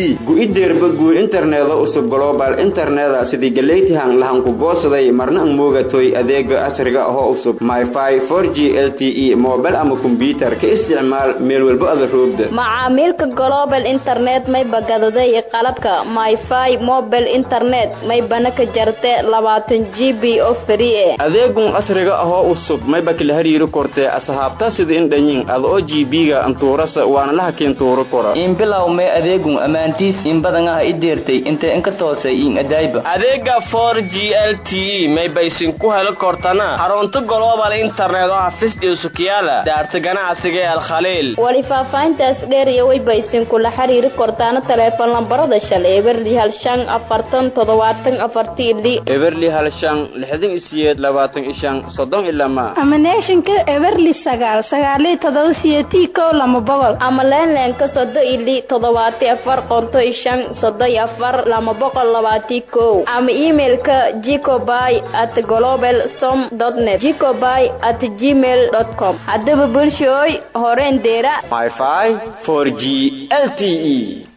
gu-ideerba guur interneeda usub global interneda sidii galeytihan lahanku goosaday marna ang moogatoy adeega casriga ahoo usub myfi for g l t e mobil ama kombyutar ka isticmaal meel walbo ada roogda macaamiilka global internet may bagadaday qalabka myfi mobile internet may bana ka jarte labaatan g b oo free e adeegun casriga ahoo usub mayba kala hariiri kortee asahaabta sida indhanyin ada oo g b-ga antuurasa waana la hakiin tuuro kora inbilow may adeegun ammaantiis in badan ah i deertay intee inka toosay in adaayba adeega for g l t e may baysin ku heli kortana xarunta global internet oo hafisdhiw sukiyaala daarta ganacsiga ee alkhaliil wali faahfaahintaas dheer iyo wayba isinkula xiriiri kortaana taleefon lambarada shalay eberli hal shan afartan toddobaatan afarti ili eberli hal shan lixdan isiyeed labaatan ishan soddon ilama ama neeshanka eberli sagaal sagaaliyo todoba siyeetii kow lama boqol ama leenleenka sodo ili toddobaati afar qonto ishan sodo iyo afar lama boqol labaati kow ama emailka jicoby at global som net jicoby at gmail com haddaba bulshooy horeen deera myfi for g l t e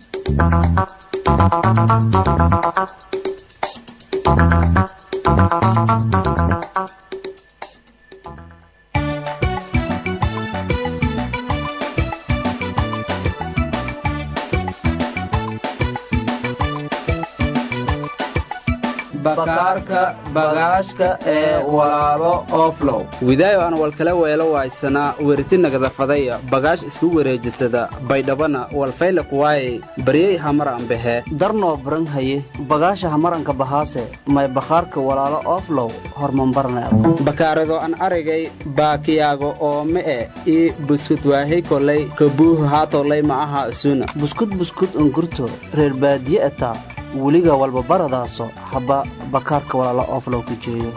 bakaarka bagaashka ee walaalo oflow widaayo aan walkala weelo waaysanaa weriti nagadafadaya bagaash isku wareejisada baydhabana walfayla kuwaayey baryey hamar ambahe darnoo baran haye bagaasha hamaranka bahaase may bakhaarka walaalo oflow hormambarneed bakaarado an aragay baakiyaago oo me e ii buskud waahey kolay kabuuhu haatolay ma aha isuna buskud buskud ungurto reer baadiye ataa weliga walba baradaaso haba bakaarka walaalo oflow ku jeeyo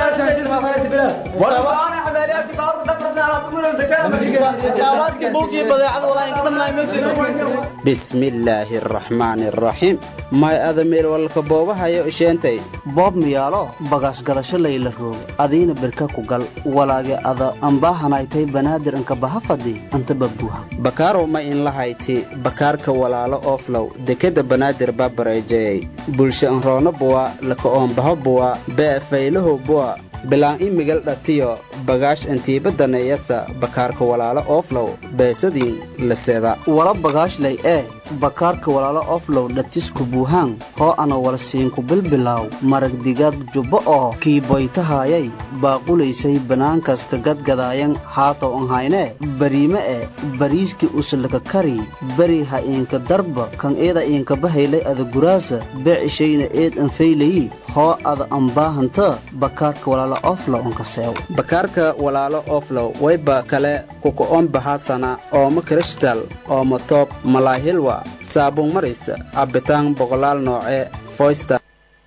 bismillaahi araxmaani araxiim may adameel walka boobahayo isheentay boob miyaalo bagaas gadasho layla roogo adiina birka ku gal walaage ada ambaahanaytay banaadir inka bahafadi anta babuuha bakaarow ma in lahayti bakaarka walaalo oflow dekeda banaadir babareejeyey bulsha anroono buwa laka oombaho buwa bee faylaho buwa bilaan imigal dhatiyo bagaash intiibadaneeyasa bakaarka walaalo oflow beesadiin laseda wala bagaashlay ee bakaarka walaalo oflow dhatisku buuhaan hoo ana wala siinku bilbilaaw marag digaad jubbo oo kiiboytahaayay baaqulaysay banaankas ka gadgadaayan haatow anhaynee bariime e bariiskii uslaka kari beri ha iinka darba kan eeda iinka bahaylay ada guraasa beecishayna eed anfaylayi hoo ada ambaahanta bakaarka walaalo oflow ankaseew bakaarka walaalo oflow wayba kale kuka-oon bahaasana ooma krishtal ooma toob malaahilwa saabuun maris cabitaan boqolaal nooce foysta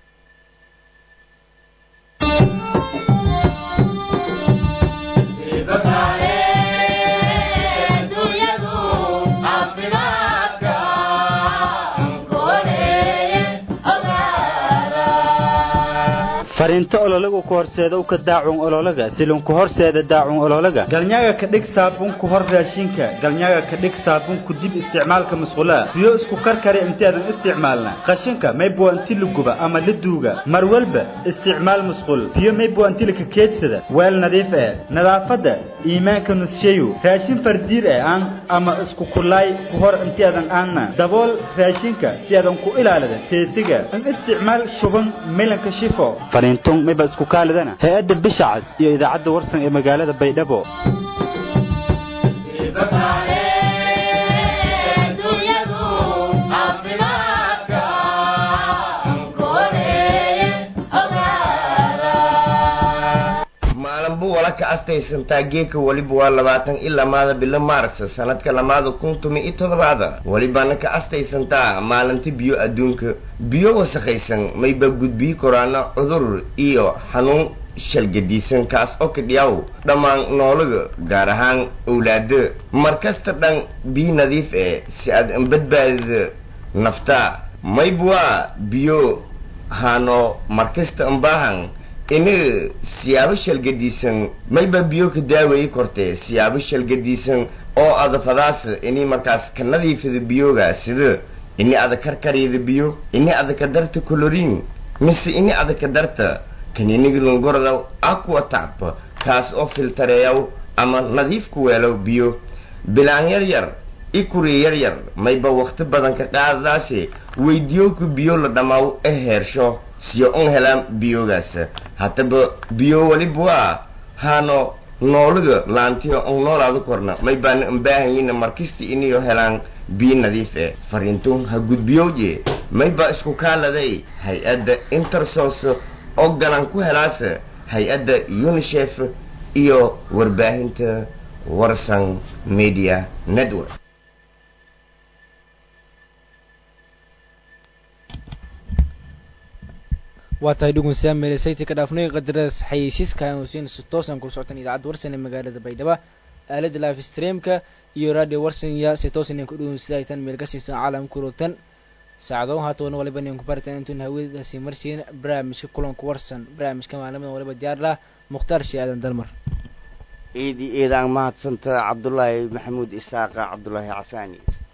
fariinto ololagu ku horseeda u ka daacun ololaga silunku horseeda daacun ololaga galnyaga ka dhig saabuun ku hor raashinka galnyaga ka dhig saabuun ku dib isticmaalka musqulaha siyo isku karkari intaadan isticmaalna qashinka maybuwa inti la guba ama la duuga mar walba isticmaal musqul siyo maybuwa inti laka keedsada weel nadiif eh nadaafadda iimaanka nusheeyu raashin fardiir eh aan ama isku kulaay ku hor intaadan aanna dabool raashinka si aadan ku ilaalida teesiga in isticmaal shuban milanka shifo fariintun mayba isku kaalidana hay-adda bishacas iyo idaacadda warsan ee magaalada baydhabo maalinbu wala ka astaysantaa geeka weliba waa labaatan iyo lamaada bilo maars sanadka lamaada kun tumi iyo toddobaada welibana ka astaysantaa maalinta biyo adduunka biyo wasakhaysan mayba gudbiyi koraana cudur iyo xanuun shalgadiisan kaas oo kadhiyaw dhammaan noolaga gaar ahaan owlaada markasta dhan biyo nadiif eh si aad anbadbaadida nafta maybwaa biyo hano markasta anbaahan ina siyaabo shalgadiisan mayba biyo ka daaweeyi kortee siyaabo shalgadiisan oo adafadaas inay markaas ka nadiifida biyoga sida ini ada karkariyada biyo ini ada ka darta colorin mise ini ada ka darta kaniiniga lungoradaw aqua tacba kaas oo filtareeyaw ama nadiif ku weelow biyo bilaan yar yar i kuri yar yar mayba waqti badan ka qaadadaase weydiyowka biyo la dhammaaw e heersho siyo un helaan biyogaas haddaba biyo waliba waa haano noolaga laantiyo un noolaada korna may baana unbaahanyina markista iniyo helaan biyo nadiif eh fariintun ha gudbiyowje may baa isku kaaladay hay-adda intersos oo galan ku helaasa hay-adda unisef iyo warbaahinta warsan media network waa tahay dhugunsaa meelesayta ka dhaafnay qadaras xayeysiiska aan hosiin si toosan kula socotaan idaacadda warsan ee magaalada baydhabo aalada live streamka iyo radio warsan-ya si toosan ku dhugunsadaytan meel ka siisan caalamka urogtan saacado haatoona waliba nin ku barataan intuun hawadaasi marsiin barnaamijka kulanka warsan barnaamijka maalmadan waliba diyaar lah mukhtaar shee aadan dalmar eedi eedaan mahadsanta cabdulaahi maxamuud isaaqa cabdulaahi cafaani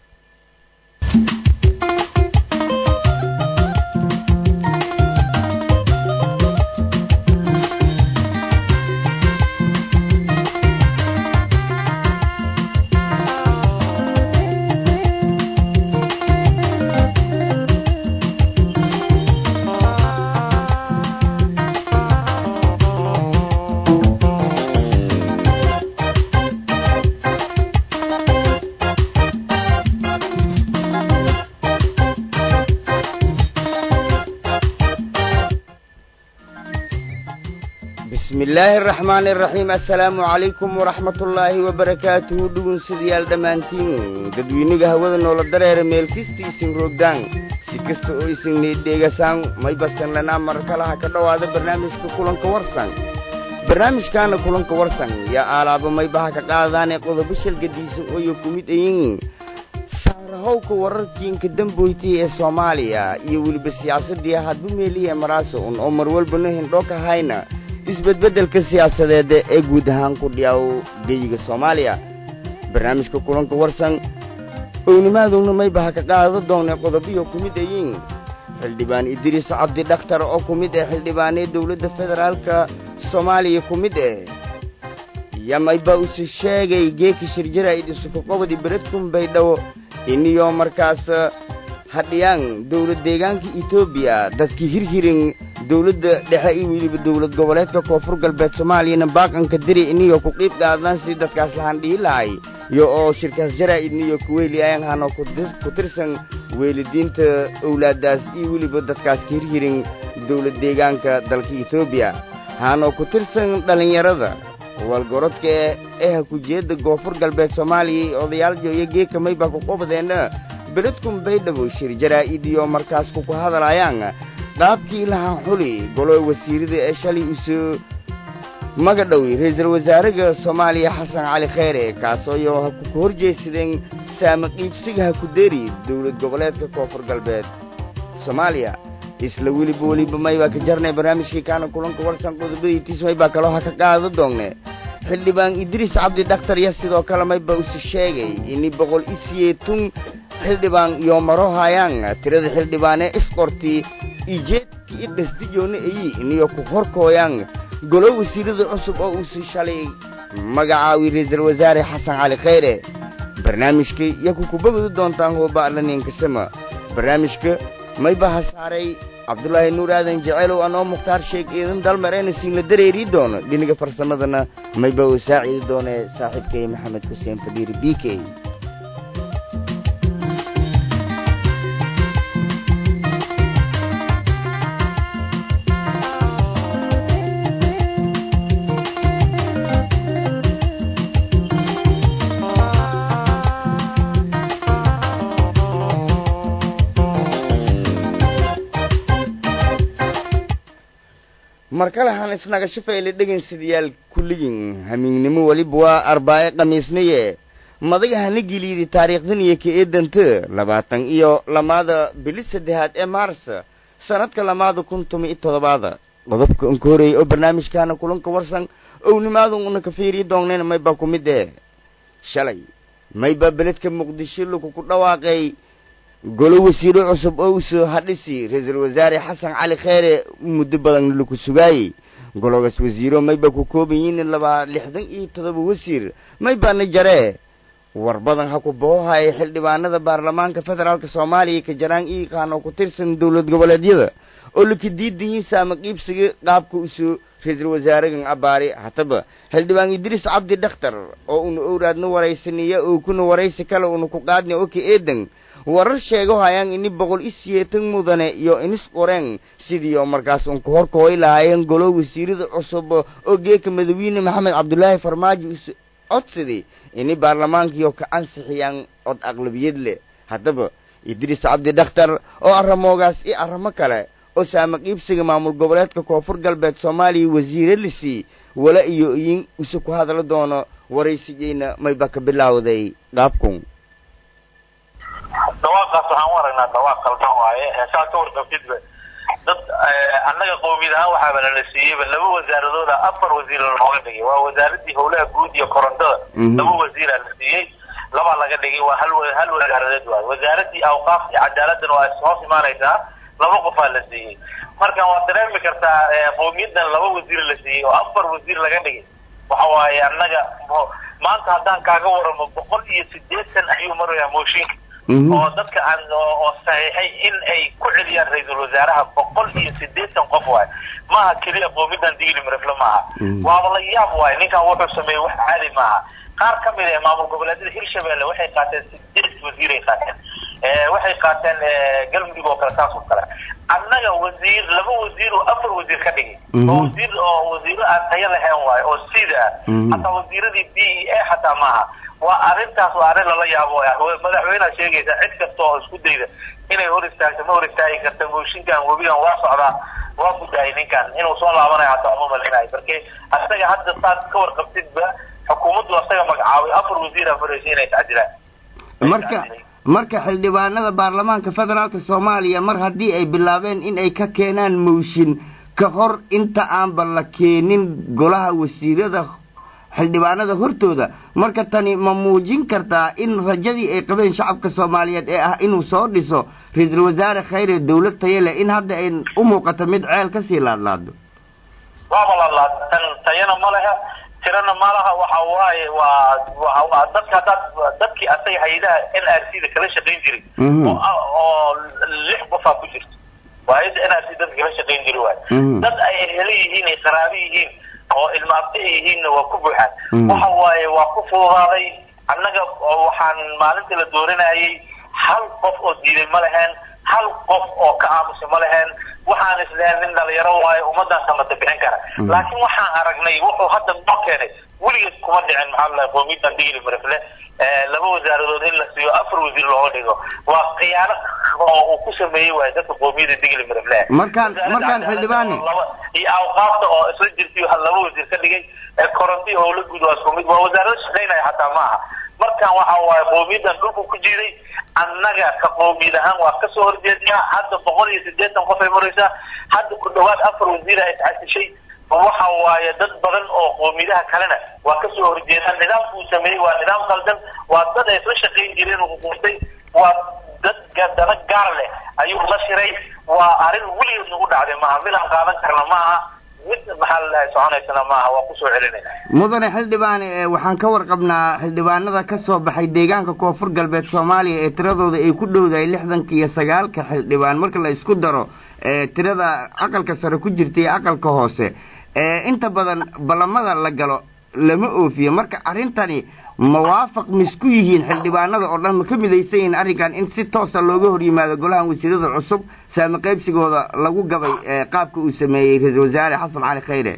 bismi illaahi araxmaani araxiim assalaamu calaykum waraxmatullaahi wabarakaatuhu dhugunsidayaal dhammaantiin dadweyniga hawada noola dareera meelkista isin roogdaan si kasta oo isin niidheegasaan may basan lanaa mar kalaha ka dhowaada barnaamijka kulanka warsan barnaamijkaana kulanka warsan yaa aalaaba maybaha ka qaadaanee qodobo shalgadiisa ooyo ku mid ayin saarahowka wararkiinka damboytay ee soomaaliya iyo weliba siyaasadii hadba meeliya maraaso un oo mar walbana hindhoo ka hayna isbedbeddelka siyaasadeed ee guud ahaan ku dhiyaw geyiga soomaaliya barnaamijka kulanka warsan ownimaadowna maybaha ka qaado doonee qodobiyo ku mid ayiin xildhibaan idriis cabdi dhakhtar oo ku mid ah xildhibaanee dowladda federaalka soomaaliya ku mid ah iyo mayba use sheegay geeka shirjara idhisuka qobodi beredkun baydhabo iniyo markaas hadhiyaan dowlad deegaanka etoobiya dadkii hirhirin dowladda dhexe iyo weliba dowlad goboleedka koonfur galbeed soomaaliyana baaqanka diri iniyo ku qiib qaadaan sidii dadkaas lahaan dhihi lahay iyo oo shirkaas jaraa'id iniyo kuweyli ayan hano ku tirsan weelidiinta owlaadaas iyo weliba dadkaas ka hirhirin dowlad deegaanka dalka etoobiya hano ku tirsan dhallinyarada walgorodka ee hakujeedda koonfur galbeed soomaaliya iyo odayaal jooya geeka mayba ku qobdeenna beledkun baydhabo shir jaraa'id iyo markaas kuku hadalaayaan qaabkii lahaan xuli golo wasiirada ee shalay isu magadhowi ra-iisul wasaaraha soomaaliya xasan cali kheyre kaasooyo ha ku horjeedsadeen saama qiibsiga ha ku deri dowlad goboleedka koonfur galbeed soomaaliya isla weliba weliba maybaa ka jarnay barnaamijkii kaana kulanka warsan qodobadiitiis maybaa kaloo ha ka qaado doonne xildhibaan idriis cabdi dhakhtar ya sidoo kale maybaa usi sheegay ini boqol isiyeetun xildhibaan iyo maro hayaan tirada xildhibaanee isqorti ijeedka i dhasdijoona eyi iniyo ku horkooyaan golo wasiirada cusub oo uusi shalay magacaawi ra-iisul wasaare xasan cali kheyre barnaamijka iyo kukubagadu doontaan hooba'laniinkasama barnaamijka mayba ha saaray cabdulaahi nuur aadan jeceelow anoo mukhtaar sheeg iidan dalmareena siinla dareerii doono dhiniga farsamadana mayba uu saaciidi doonee saaxiibkay maxamed xuseen fadhiir b k mar kale han isnaga shafeyle dhegaynsadayaal kulligin hamiignimo weliba waa arbaae khamiisnaye madaga hana geliydi taariikhdan iyo ka eedanta labaatan iyo lamaada bili saddexaad ee maars sanadka lamaada kun tumi iyo toddobaada qodobka unka horeeyay oo barnaamijkaana kulanka warsan ownimaada una ka fiiriyi doonneen mayba ku mid eh shalay mayba beledka muqdisho lagu ku dhawaaqay golo wasiiro cusub oo usoo hadhisi ra-iisul wasaare xasan cali kheere muddo badan laku sugaayey gologaas wasiiro mayba ku kooban yihiin labaa lixdan iyo todoba wasiir maybaana jaree war badan ha ku boohaya xildhibaanada baarlamaanka federaalk soomaaliya ka jaraan iiqaanoo ku tirsan dowlad goboleedyada oo laka diidan yihiin saama qiibsiga qaabka usoo ra-iisul wasaaragan abaari hataba xildhibaan idriis cabdi dhakhtar oo una owraadna waraysaniya oo kuna waraysi kale una ku qaadna oka eedan warar sheego hayaan ini boqol i siyeetan mudane iyo inis qoreen sidii oo markaas unka horkooy lahaayeen golo wasiirada cusub oo geeka madawiine maxamed cabdulaahi farmaajo is codsaday ini baarlamaankiio ka ansixiyaan cod aqlabiyad leh haddaba idriis cabdi dhakhtar oo arramoogaas iyo arrimo kale oo saama qiibsiga maamul goboleedka koonfur galbeed soomaaliya wasiire lisii wala iyo iyin ise ku hadla doono waraysigeyna mayba ka bilaawday qaabkun dhawaaqaas waxaan u aragnaa dhawaaq qaldan waaye saa ka warqabtidba dad annaga qowmiyad ahaan waxaaba nala siiyeyba laba wasaaradooda afar wasiir looga dhigay waa wasaaradii howlaha guud iyo korontada laba wasiiraa la siiyey labaa laga dhigay waa hal hal wasaaradeed waaye wasaaradii awqaaf iyo cadaaladana waa hoos imaanaysaa laba qofaa la siiyey marka waad dareemi kartaa qowmiyadan laba wasiir la siiyey oo afar wasiir laga dhigay waxa waaye annaga maanta haddaan kaaga waramo boqol iyo sideetan ayuu marayaa mooshinka oo dadka aan oo saxiixay in ay ku celiyaan ra-iisul wasaaraha boqol iyo sideetan qof waaye maaha keliya qowmiyadan digli mirafle maaha waaba la yaab waaye ninkan wuxuu sameeyey wax caadi maaha qaar ka mid ah maamul goboleedyada hirshabelle waxay qaateen sideed wasiiray qaateen waxay qaateen galmudug oo kale saas oo kale annaga wasiir laba wasiir oo afar wasiir ka dhigay oo wasiir oo wasiiro aan tayo lahayn waayo oo sida ah hataa wasiiradii b e a xataa maaha waa arrintaas waa arrin lala yaabo madaxweyneha sheegaysa cid kasta oo isku dayda inay hor istaagto ma hor istaagi karta mooshinkan webigan waa socdaa waa gudaayay ninkan inuu soo laabanayo hataa uma malinayo marke asaga hadda saad ka warqabtidba xukuumaddu asaga magacaabay afar wasiira faraysa inay tacdilaan marka marka xildhibaanada baarlamaanka federaalka soomaaliya mar haddii ay bilaabeen in ay ka keenaan mooshin ka hor inta aanba la keenin golaha wasiirada xildhibaanada hortooda marka tani ma muujin kartaa in rajadii ay qabeen shacabka soomaaliyeed ee ah inuu soo dhiso ra-iisul wasaare khayre dowlad tayo leh in hadda ay u muuqato mid ceel kasii laadlaado waaba laadlaad tan tayana ma leha tirana ma laha waxa waaye waa waa dadka haddaad dadkii asaga hay-adaha n r c da kala shaqayn jiray oo oo lix qofaa ku jirto waa hay-adda n r c dadka kala shaqayn jiray waay dad ay hele yihiin ay qaraabe yihiin oo ilmaabta ay yihiinna waa ku buuxaan waxa waaye waa ku fududaaday annaga waxaan maalintii la dooranayay hal qof oo diiday ma leheen hal qof oo ka aamusay ma leheen waxaan isleeyahay nin dhalinyaro waayo ummaddan samata bixin kara laakiin waxaan aragnay wuxuu hadda noo keenay weligeed kuma dhicin maxaa la qowmiyadan digli marifle laba wasaaradood in la siiyo afar wasiir looga dhigo waa khiyaano oo uu ku sameeyey waayo dadka qowmiyada digli marifle markaan markaan xildhibaane iyo awqaafta oo isla jirtay laba wasiir ka dhigay koronto iyo howla guud waa isku mid waa wasaarada shaqaynaya xataa maaha markan waxa waaye qowmiyadan dhulku ku jiiday annaga ka qowmiyad ahaan waa kasoo horjeednaa hadda boqol iyo sideetan qof ay maraysaa hadda ku dhawaad afar wasiir ay iscasishay waxa waaye dad badan oo qowmiyadaha kalena waa kasoo horjeedaan nidaamka uu sameeyey waa nidaam qaldan waa dad ay isla shaqayn jireen uu quurtay waa dad dana gaar leh ayuu la shiray waa arrin weligeed nagu dhacday maaha mid aan qaadan karna maaha mid maxaa la dhahay soconaysana maaha waa kusoo celinayna mudane xildhibaane waxaan ka warqabnaa xildhibaanada ka soo baxay deegaanka koonfur galbeed soomaaliya ee tiradooda ay ku dhowdahay lixdanka iyo sagaalka xildhibaan marka la isku daro tirada aqalka sare ku jirta iyo aqalka hoose inta badan ballamada la galo lama oofiyo marka arrintani mawaafaq misku yihiin xildhibaanada oo dhan ma ka midaysan yihiin arrinkan in si toosa looga hor yimaado golahan wasiirada cusub saami qaybsigooda lagu gabay qaabka uu sameeyey ra-iisul wasaare xasan cali khayre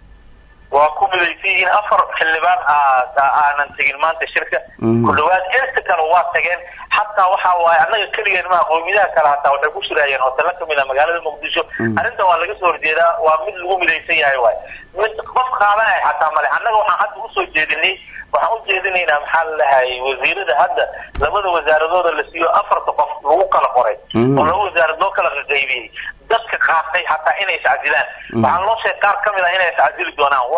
waa ku midaysan yihiin afar xildhibaan aanan tegin maanta shirka ku dhawaad inta kale waa tageen xataa waxa waaye annaga keligeen maha qowmiyadaha kale hataa waxay ku shiraayeen hotelo kamid ah magaalada muqdisho arrintan waa laga soo horjeedaa waa mid lagu midaysan yahay waay mid qof qaadanaya xataa male annaga waxaan hadda usoo jeedinay waxaan u jeedinaynaa maxaa la dhahay wasiirada hadda labada wasaaradooda la siiyo afarta qof lagu kala qoray oo laba wasaarad loo kala qaqaybiyey dadka qaatay hataa inay iscasilaan waxaan loo sheegay qaar kamid ah inay iscasili doonaan waa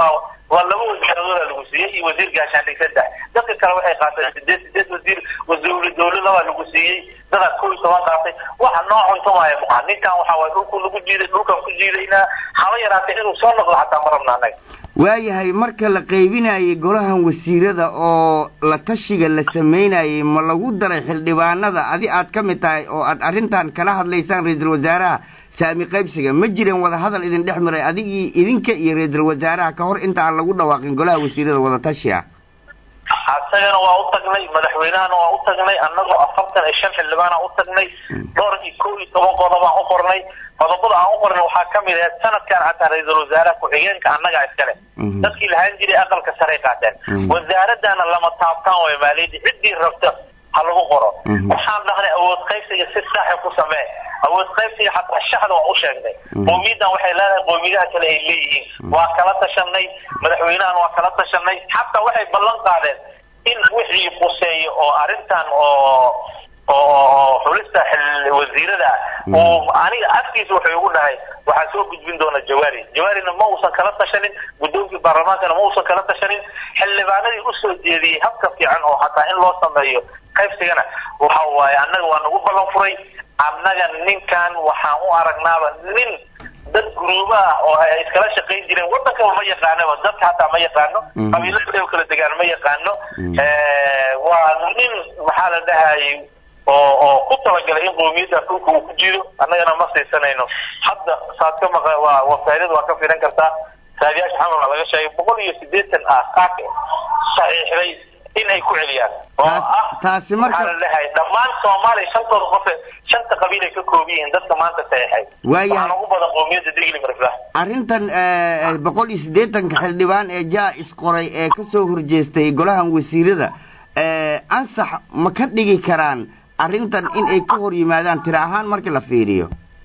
waa laba wasaaradooda lagu siiyey iyo wasiir gaashaandhig saddex dadka kale waxay qaateen sideed sideed wasiir wasiir dowladabaa lagu siiyey dadaa kow iyo toban qaatay waxa noo cuntumaya maha ninkan waxa waay dhulku lagu jiiday dhulkan ku jiidaynaa haba yaraatee inuu soo noqdo xataa ma rabna annaga waayahay marka la qaybinayay golahan wasiirada oo la tashiga la samaynayay ma lagu daray xildhibaanada adi aad ka mid tahay oo aad arrintan kala hadlaysaan ra-iisul wasaaraha saami qaybsiga ma jireen wada hadal idin dhex maray adigii idinka iyo ra-iisul wasaaraha ka hor inta aan lagu dhawaaqin golaha wasiirada wada tashi ah asagana waa u tagnay madaxweynahana waa u tagnay annagoo afartan iyo shan xildhibaana u tagnay dhowr iyo kow iyo toban qodobaan u qornay qodobada aan u qornay waxaa ka mid ahayd sanadkan xataa ra-iisul wasaaraha ku-xigeenka annagaa iskale dadkii lahaan jiray aqalka saray qaateen wasaaradana lama taabtaan way maaliyadda ciddii rabta ha lagu qoro waxaan dhahnay awood qaybsiga si saaxi ku samee awood qaybsiga xataa shaxda waa u sheegnay qowmiyadan waxay leedahay qowmiyadaha kale ay leeyihiin waa kala tashanay madaxweynahana waa kala tashanay xataa waxay ballan qaadeen in wixii quseeyo oo arrintan oo oo xulista wasiirada uu aniga afkiisa wuxuu igu dhahay waxaa soo gudbin doona jawaari jawaarina ma uusan kala tashanin guddoonkii baarlamaankana ma uusan kala tashanin xildhibaanadii usoo jeediyey habka fiican oo xataa in loo sameeyo qaybsigana waxa waaye annaga waa nagu ballan furay annaga ninkan waxaan u aragnaaba nin dad guruuba ah oo ay iskala shaqayn jireen waddankaba ma yaqaanaba dadka hataa ma yaqaano qabiilada kala degaan ma yaqaano waa nin maxaa la dhahayay oo oo ku talagalay in qowmiyadda dhulka uu ku jiro annagana ma siisanayno hadda saad ka maqa waa wasaarada waa ka filan kartaa saadiyaasha xamar waa laga sheegay boqol iyo siddeetan ah qaak saxiixday in ay ku celiyaan oo ah taasi marka maxaa la dhahay dhammaan soomaaliya shantooda qofe shanta qabiil ay ka kooban yihiin dadka maanta saxiixay Waayahay. waxaan ugu badan qowmiyadda digli mariflah arrintan eh, boqol iyo siddeetanka xildhibaan ee jaa isqoray ee ka soo horjeestay golahan wasiirada eh, ansax ma ka dhigi karaan arrintan in ay ka hor yimaadaan tira ahaan markii la fiiriyo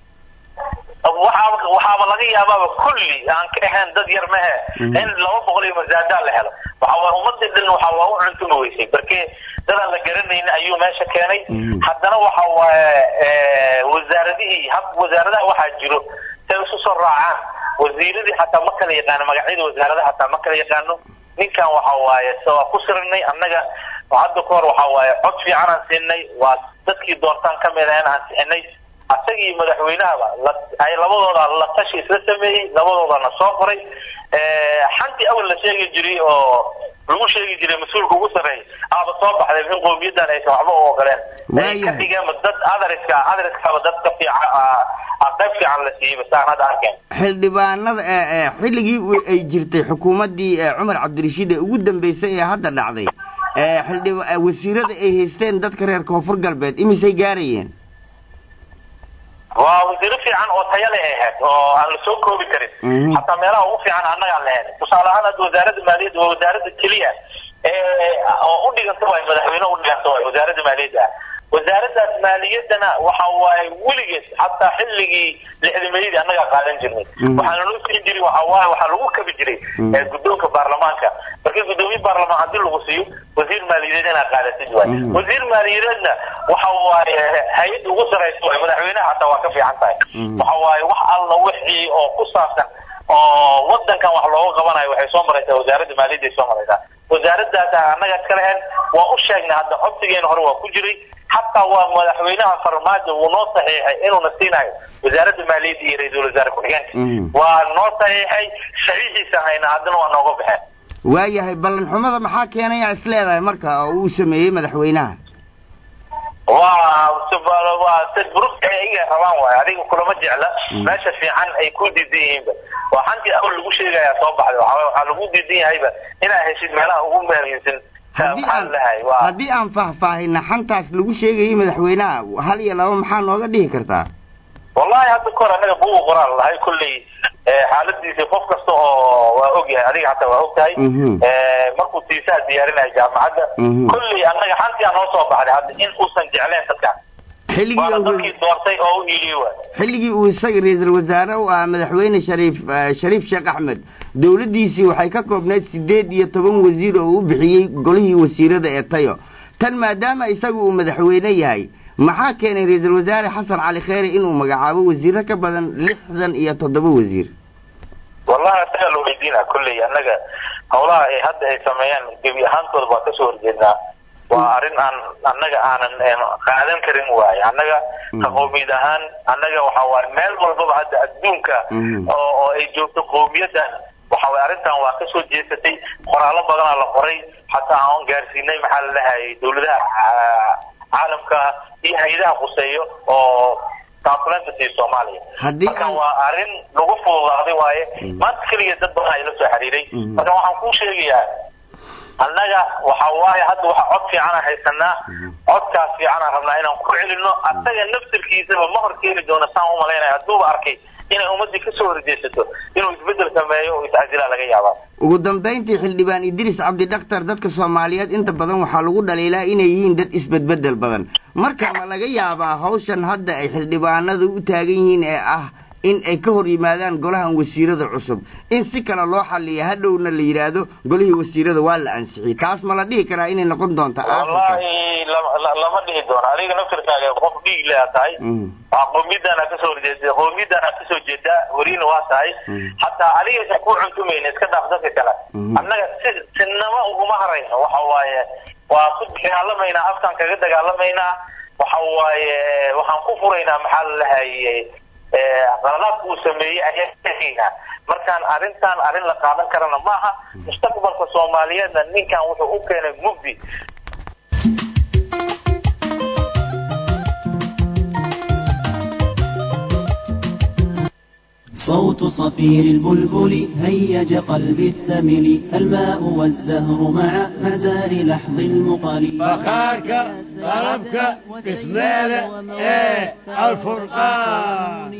waxaaba waxaaba laga yaabaaba kulli aan ka ahayn dad yar mehe Mhm. in laba boqol iyo masaadaa la helo waxa waa ummadii dhan waxa waa u cuntumi weysay marke dadaan la garanaynin ayuu meesha keenay Mhm. haddana waxa waaye eh, wasaaradihii hab wasaaradaha waxaa jiro say isu soo raacaan wasiiradii xataa ma kala yaqaano magacyada wasaaradaha xataa ma kala yaqaano ninkan waxa waaye se waa ku sirinay annaga hadda ka hor waxa waaye cod fiican aan siinay waa dadkii doontaan ka mid ahayn aan sixinay asagii madaxweynahaba la- ay labadooda la tashi isla sameeyey labadoodana soo qoray Eh, xantii awal la sheegi jiray oo lagu sheegi jiray mas-uulka ugu sarreeya aaba soo baxday in qowmiyadan aysan waxba u ogoleen ay ka dhigeen dad adariska adariskaaba dad ka fiican ah, ah, qayb fiican la siiyey saan hadda arkeen xildhibaanada eh, eh, xilligii u- ay jirtay xukuumaddii eh, cumar cabdirashiid ee ugu dambeysay ee hadda dhacday eh, xildhiba- eh, wasiirada ay haysteen dadka reer koonfur galbeed imisay gaarayeen waa wasiiro fiican oo tayo leh ay ahayd oo aan la soo koobi karin Mhm. hataa meelaha ugu fiican annagaan lahayn tusaale ahaan hadda wasaaradda maaliyadda waa wasaaradda keliya ee oo u dhiganta waay madaxweyne u dhiganta waay wasaaradda maaliyadda ah wasaaraddaas maaliyaddana waxa waaye weligeed hataa xilligii lixdameeyadii annagaa qaadan jirnay Mhm. waxaana loo siin jiray waxa waaye waxaa lagu kabi jiray Mhm. ee guddoonka baarlamaanka markii guddoomiye baarlamaan haddii lagu siiyo wasiir maaliyadeed inaad qaadatid waay Mhm. wasiir maaliyadeedna waxa waaye hay-adda ugu saraysa waay madaxweynaha hataa waa ka fiican tahay Mhm. waxa waaye wax alla wixii oo ku saabsan oo wadankan wax looga qabanayo waxay soo maraysaa wasaaradda maaliyadda ay soo maraysaa wasaaraddaas annaga iska lehen waa u sheegnay hadda codsigeena hore waa ku jiray hataa waa madaxweynaha farmaajo wuu noo saxiixay inuuna siinayo wasaaradda maaliyadda iyo ra-iisul wasaare ku-xigeenka Mhm. waa noo saxiixay saxiixiisa hayna haddana waa nooga baxeen waayahay ballan xumada maxaa keenaya is leedahay marka oo uu sameeyey madaxweynaha waa sub- waa tadburugta ay iga rabaan waayo adiga kulama jecla Mm. meesha fiican ay ku diidan yihiinba waa xantii awal lagu sheegayaa soo baxday waxaa waaye waxaa lagu diidan yahayba inaad heshid meelaha ugu muhiimsan haddii maxaa aan lahay waa haddii aan faahfaahina xantaas lagu sheegayay madaxweynaha hal iyo laba maxaa nooga dhihi kartaa wallahi hadda kahor annaga buuga qoraal lahay kolley eh, xaaladiisa qof kasta oo waa ogyahay adiga hataa waa ogtahay Mhm. Eh, markuu tiisaha diyaarinayo jaamacadda Mhm. kolley annaga xantii aan noo soo baxday hadda in uusan jecleen dadkan xilligii waana uu- dadkii doortay oo u hiiliyey waay xilligii uu isaga ra-iisul wasaare u ahaa madaxweyne shariif eh, shariif sheekh axmed dowladdiisii waxay ka koobnayd siddeed iyo toban wasiir oo uu bixiyey golihii wasiirada ee tayo tan maadaama isagu uu madaxweyne yahay maxaa keenay ra-iisul wasaare xasan cali kheyre inuu magacaabo wasiiro ka badan lixdan iyo toddoba wasiir wallahi isagaa la weydiina kolley annaga howlaha ay hadda ay sameeyaan gebi ahaantooda waa kasoo horjeednaa waa arrin aan annaga aanan qaadan karin waaye annaga ka qowmiyad ahaan annaga waxa waaye meel walbaba hadda adduunka oo oo ay joogto qowmiyaddan waxa waaye arrintan waa kasoo jeesatay qoraallo badanaa la qoray xataa aan gaarsiinay maxaa la dhahayay dowladaha caalamka iyo hay-adaha khuseeyo oo taafulanta siiyo soomaaliya marka waa arrin lagu fududaaday waaye maanta keliya dad badan ay la soo xiriiray marka waxaan kuu sheegayaa annaga waxa waaye hadda waxa cod fiican aan haysanaa codkaas fiican aan rabnaa inaan ku celino asaga naftirkiisaba ma hor keeni doono saan u malaynaya hadduuba arkay inay ummaddii kasoo horjeesato inuu isbeddel sameeyo oo is-casilaa laga yaabaa ugu dambayntii xildhibaan idriis cabdi dhakhtar dadka soomaaliyeed inta badan waxaa lagu dhaliilaa inay yihiin dad isbedbeddel badan marka ma laga yaabaa hawshan hadda ay xildhibaanadu u taagan yihiin ee ah in ay ka hor yimaadaan golahan wasiirada cusub in si kale loo xalliya hadhowna la yidhaahdo golihii wasiirada waa la ansixiyey taas ma la dhihi karaa inay noqon doonto wallahi lama dhihi doono adiga naftirkaaga qof dhiig lea tahay qowmiyaddaana kasoo horjeeda qowmiyaddaana kasoo jeeda weriina waa tahay hataa adigaysan ku cuntumayna iska dhaaf dadka kale annaga si sinama uguma harayno waxa waaye waa ku dagaalamaynaa afkaan kaga dagaalamaynaa waxa waaye waxaan ku furaynaa maxaa la lahayay qaladaadka uu sameeyey ayaa markaan arrintan arrin la qaadan karana maaha mustaqbalka soomaaliyeedna ninkan wuxuu u keenay mugdi صوت صفير البلبل هيج قلبي الثمل الماء والزهر مع مزار لحظ المقل بخارك طلبك بسمالة ايه الفرقان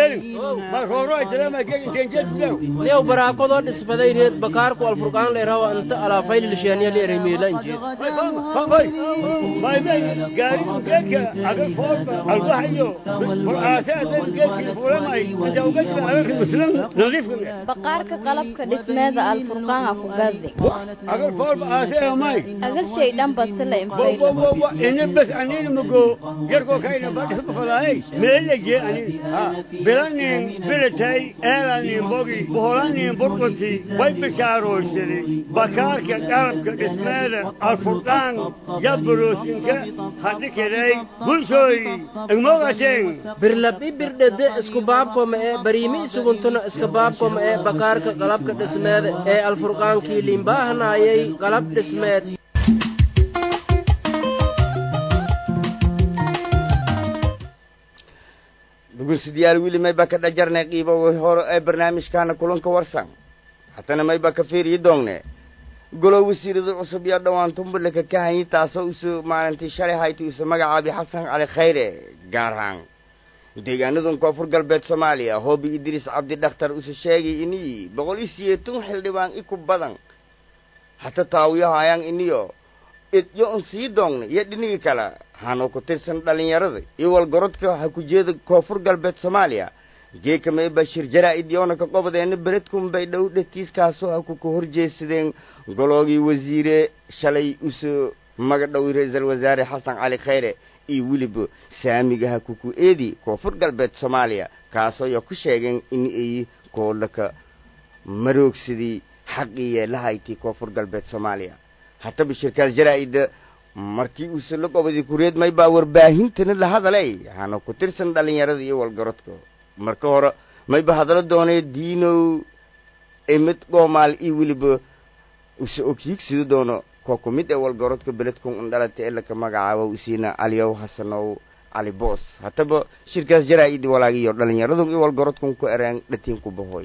ليو براكودو دسبداي ريد بكاركو الفرقان ليراو انت على فايل لشانيا ليري ميلان جي باي باي قال جيك اقل فوق الوحيو براسات جيك فولماي مزوجك baqaarka qalabka dhismeeda alfurqaan ku gaadi agal fool baasee may agal shay dhan bad la infayl ina bas anin mugo yarko kayna badis bafalaay meela je anin ha bilanin bilatay eelanin bogi boholanin burqoti way bishaarooshade bakaarka qalabka dhismeeda alfurqaan yabroosinka hadhikelay bulshooy igmogateen birlabi birdhede isku baabko ma ee bariimi isuguntuna iska baabkoma ee bakaarka qalabka dhismeed ee alfurqaankii liinbaahanayay qalab dhismeed dhegeystayaal weli mayba ka dhajarnay qiibo hore ee barnaamijkaana kulanka warsan hatana mayba ka fiiriyi doongne golo wasiirada cusub yaa dhowaan tumbalaka ka hanyi taasoo usu maalintii shalay hayti usu magacaabi xasan cali khayre gaar ahaan deegaanadan koonfur galbeed soomaaliya hoobi idriis cabdi dhakhtar usu sheegay inii boqol iyo siyeetan xildhibaan iku badan hata taawiyahayaan iniyo idyo un sii doogna iyo dhinigi kale hanoo ku tirsan dhallinyarada iyo walgorodka ha ku jeeda koonfur galbeed soomaaliya geekama bashir jaraa-id yoona ka qobadeena beredkun bay dhow dhatiiskaasoo ha ku ka horjeesadeen goloogii wasiire shalay usu magadhow ra-iisal wasaare xasan cali khayre iyo weliba saamiga ha kuku eedi koonfur galbeed soomaaliya kaasoo ya ku sheegeen in ay koolaka maroogsadii xaqiiya lahaytii koonfur galbeed soomaaliya hataba shirkaas jaraa-ida markii uuse la qobadi kureed may baa warbaahintana la hadalay hana ku tirsan dhallinyarada iyo walgarodka marka hore mayba hadalo doonee diinow emid goomaal iyo weliba use ogyiigsido doono koo ku mid ee walgarodka beledkun undhalata ee laka magacaabo isiina caliyow hasanow cali boos hataba shirkaas jaraa-idi walaagiyo dhallinyaradun iyo walgarodkun ku eraan dhatiin ku bahoy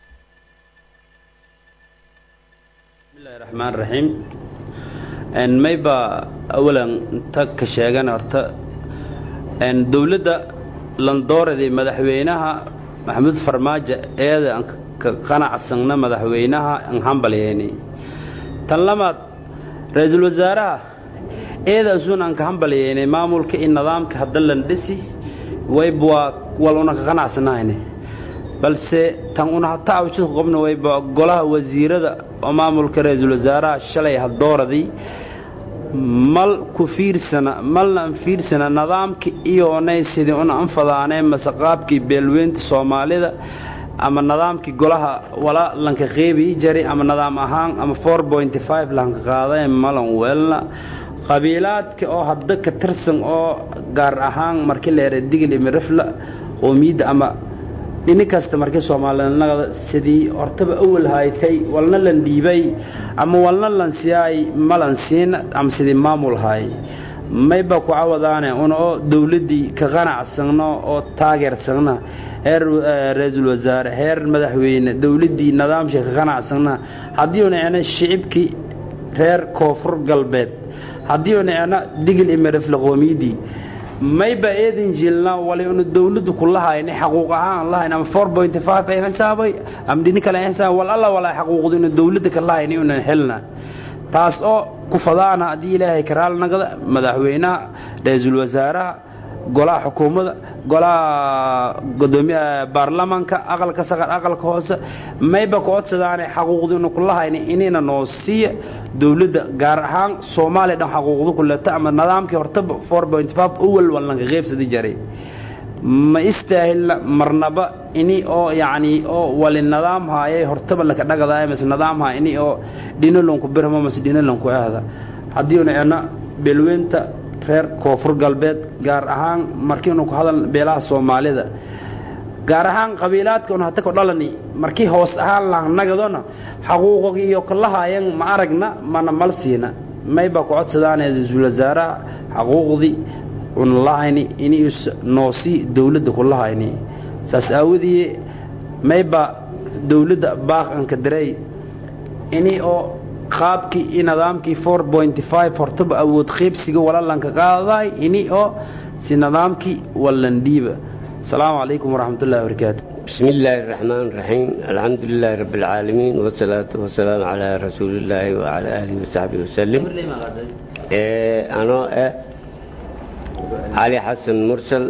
bismillahi raxmaan raxiim mayba awalan ta ka sheegan horta dowladda landooradii madaxweynaha maxamuud farmaajo eeda aan ka qanacsanna madaxweynaha aan hambalyeynay tan labaad ra-iisul wasaaraha eeda asuun aan ka hambalyeynay maamulka iyo nidaamka hadda lan dhisi wayba waa wal una ka qanacsanahayne balse tan una hata awjid ku qabna wayba golaha wasiirada oo maamulka ra-iisul wasaaraha shalay hadooradii mal ku fiirsana malna an fiirsana nidaamka iyoonay sidii una anfadaanee mase qaabkii beelweynta soomaalida ama nidaamkii golaha wala lanka qeybi jari ama nidaam ahaan ama four pointy five lanka qaaday malan weelna qabiilaadka oo hadda ka tirsan oo gaar ahaan markii la yara digil imirifla qoomiyadda ama dhini kasta markii soomaalinimada sidii hortaba awal haytay walna lan dhiibay ama walna lan siyaay malan siin ama sidii maamul hay mayba ku cawadaane una oo dowladdii ka qanacsanno oo taageersanna heer ra-iisul wasaare heer madaxweyne dowladdii nidaamshii ka qanacsanna haddii una ena shicibkii reer koonfur galbeed haddii una ena digil imirifla qoomiyadii mayba eedin jilna wali unu dawladdu ku lahayni xaquuq ahaan lahayn ama four point five ay xisaabay ama dhini kale ay xisaabay wal alla walaa xaquuqdu inu dawladda ka lahayni unan helna taas oo ku fadaana haddii ilaahay karaal nagada madaxweynaha ra-iisul wasaaraha golaha xukuumadda golaha gudoomiyaha baarlamaanka aqalka saqar aqalka hoose mayba ku codsadaane xaquuqdu inu ku lahayni inayna noo siiya dowladda gaar ahaan soomaaliya dhan xaquuqdu ku leeta ama nidaamkii hortaba four point five awal wallanka qeybsadi jaray ma istaahilna marnaba ini oo yacni oo wali nidaam haayay hortaba laka dhagadaaya mase nidaam haay ini oo dhinalonku birma mase dhinalonku ahda haddii una ena beelweynta reer koonfur galbeed gaar ahaan markiinu ku hadal beelaha soomaalida gaar ahaan qabiilaadka un hata ku dhalani markii hoos ahaan laanagadona xaquuqogii iyo kalahayan ma aragna mana mal siina mayba ku codsadaane ra-iisul wasaaraha xaquuqdii una lahayni inuus noosi dowladda ku lahayni saas aawadii mayba dowladda baaq anka daray ini oo qaabkii i nidaamkii four pointy five hortaba awood qaybsiga walalanka qaadaday ini oo si nidaamkii wallandhiiba السلام عليكم ورحمة الله وبركاته بسم الله الرحمن الرحيم الحمد لله رب العالمين والصلاة والسلام على رسول الله وعلى آله وصحبه وسلم إيه أنا إيه علي حسن مرسل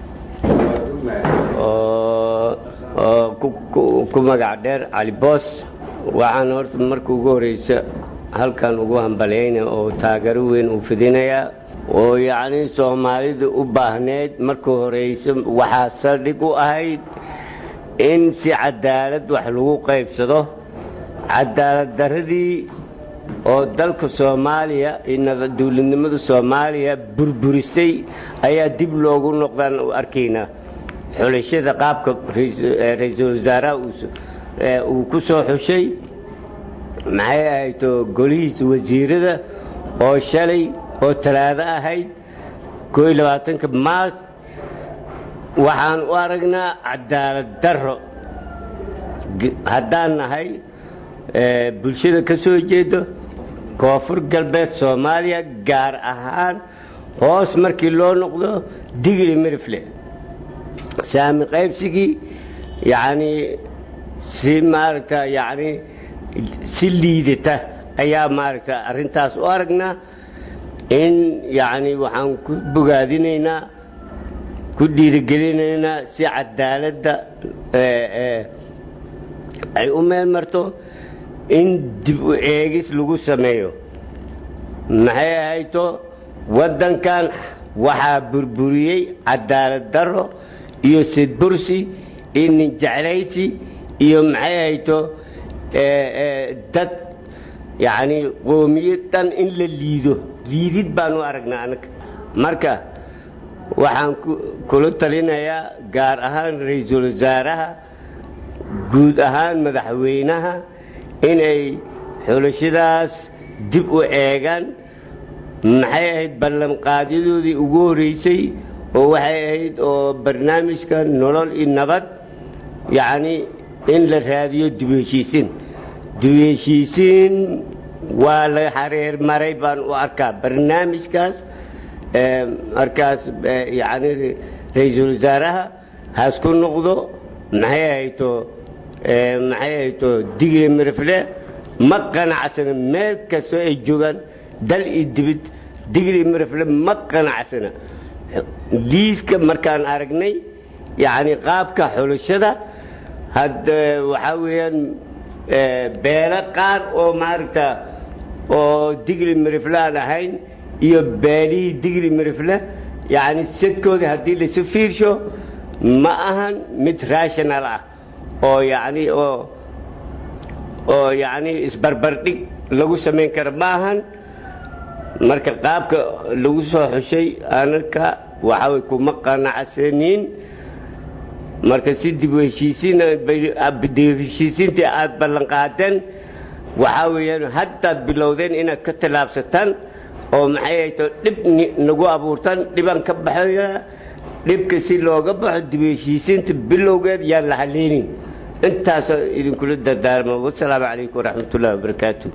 ku magac dheer cali boos waxaan horta marka ugu horeysa halkan ugu hambalyayna oo taageero weyn uu fidinayaa oo yacni soomaalida u baahneyd marka horeysa waxaa saldhig u ahayd in si cadaalad wax lagu qaybsado cadaalad darradii oo dalka soomaaliya iyo dowladnimada soomaaliya burburisay ayaa dib loogu noqdaan u arkaynaa xulashada qaabka ra-iisul wasaaraha uu ku soo xushay maxay ahayto golihiisa wasiirada oo shalay oo talaado ahayd koo iyo labaatanka maars waxaan u aragnaa cadaalad darro haddaan nahay bulshada ka soo jeedo koonfur galbeed soomaaliya gaar ahaan hoos markii loo noqdo digli mirifle saami qaybsigii yacnii si maaragta yacni si liidata ayaa maaragta arrintaas u aragnaa in yacni waxaan ku bogaadinaynaa ku dhiirigelinaynaa si cadaaladda ay u meel marto in dib u eegis lagu sameeyo maxay ahayto waddankan waxaa burburiyey cadaalad darro iyo sidbursi iyo ninjeclaysi iyo maxay ahayto dad yacni qoomiyad dhan in la liido liidid baan u aragnaa anaga marka waxaan kula talinayaa gaar ahaan ra-iisul wasaaraha guud ahaan madaxweynaha inay xulashadaas dib u eegaan maxay ahayd ballanqaadyadoodii ugu horreysay oo waxay ahayd oo barnaamijka nolol iyo nabad yacni in la raadiyo dib u heshiisiin dib u heshiisiin waa la xareer maray baan u arkaa barnaamijkaas markaas yacni ra-iisul wasaaraha hasku noqdo maxay ahayto maxay ahayto digli mirifle ma qanacsana meel kastoo ay joogaan dal iyo dibid digli mirifle ma qanacsana liiska markaan aragnay yacni qaabka xulashada hadda waxaa weeyaan beelo qaar oo maaragta oo digli mirifle aan ahayn iyo beelihii digli mirifle yacni sadkooda haddii laisu fiirsho ma ahan mid rational ah oo yacni oo oo yacni isbarbardhig lagu samayn kara ma ahan marka qaabka lagu soo xushay anaka waxa way kuma qanacsaniin marka si dib u heshiisiin dib u heshiisiintii aad ballan qaadeen waxaa weeyaan haddaad bilowdeen inaad ka tallaabsataan oo maxay hayto dhib nagu abuurtaan dhibaan ka baxaya dhibka si looga baxo dib u heshiisiinta bilowgeed yaan la haleynin intaasoo idinkula dardaarma wasalaamu calaykum waraxmatullahi wabarakaatu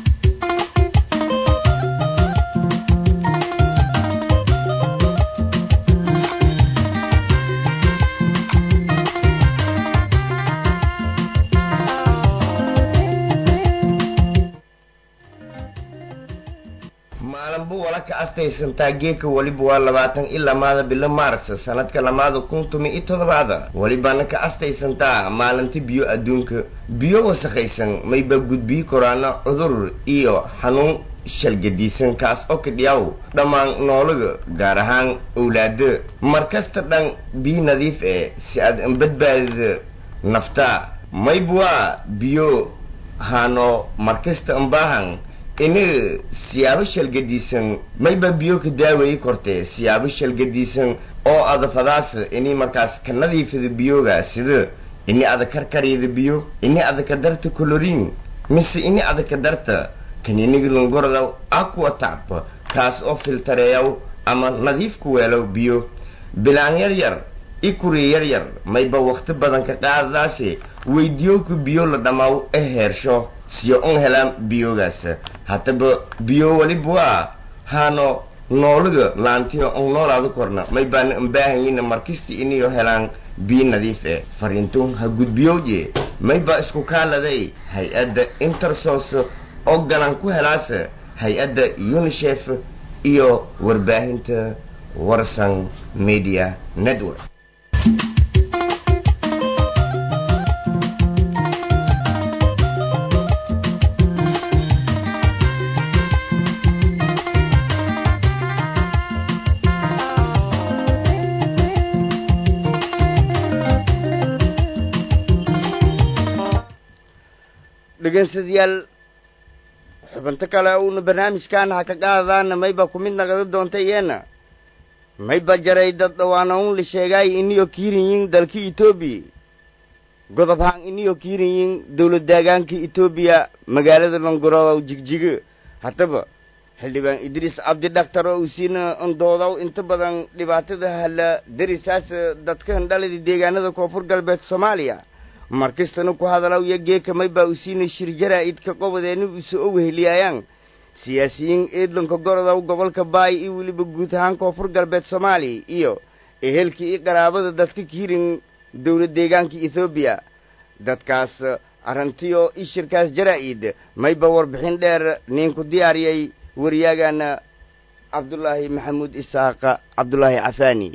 maalinbu wala ka astaysantaa geeka weliba waa labaatan iyo lamaada bilo maars sanadka lamaada kun tumi iyo toddobaada welibana ka astaysantaa maalinta biyo adduunka biyo wasakhaysan mayba gudbiyi koraana cudur iyo xanuun shalgadiisan kaas oo kadhiyaw dhammaan noolaga gaar ahaan owlaada markasta dhan biyo nadiif eh si aad anbadbaadida nafta mayba waa biyo hano markasta anbaahan ini siyaabo shalgadiisan mayba biyo ka daaweeyi kortee siyaabo shalgadiisan oo adafadaas ini markaas ka nadiifida biyoga sida ini ada karkaryada biyo ini ada ka darta colorin mise ini ada ka darta kaniniga lungorda aqua tap kaas oo filtareeyaw ama nadiif ku weelow biyo bilaan yar yar i kuri yar yar mayba wakti badan ka qaadadaase weydiyoka biyo la dhammaaw e heersho siyo un helaan biyogaas haddaba biyo weliba waa haano noolaga laantiyo un noolaada korna may baana anbaahanyina markasta iniyo helaan biyo nadiif eh fariintun ha gudbiyowje may baa isku kaaladay hay-adda intersos oo galan ku helaasa hay-adda unisef iyo warbaahinta warsan media network dhegeystayaal xubinto kale uuna barnaamijkan ha ka qaadadaana mayba ku mid naqada doonta iyana mayba jaray dad dhawaana un la sheegaay iniyo kiirinyin dalka etoobiya godob haan iniyo kiirinyin dowlad deegaanka etoobiya magaalada longorodow jigjiga haddaba xildhibaan idriis cabdi dhakhtar oo usiina ondoodow inta badan dhibaatada hala darisaas dadka handhalada deegaanada koonfur galbeed soomaaliya markastana ku hadalaw iyo geeka maybaa usiina shir jaraa-idka qobadeena uso o weheliyaayaan siyaasiyiin eedlanka gorodow gobolka baay iyo weliba guud ahaan koonfur galbeed soomaaliya iyo ehelka iyo qaraabada dadka kiirin dowlad deegaanka ethoobiya dadkaas arrintiyo i shirkaas jaraa-id mayba warbixin dheer ninku diyaariyay waryaagana cabdulaahi maxamuud isaaqa cabdulaahi cafaani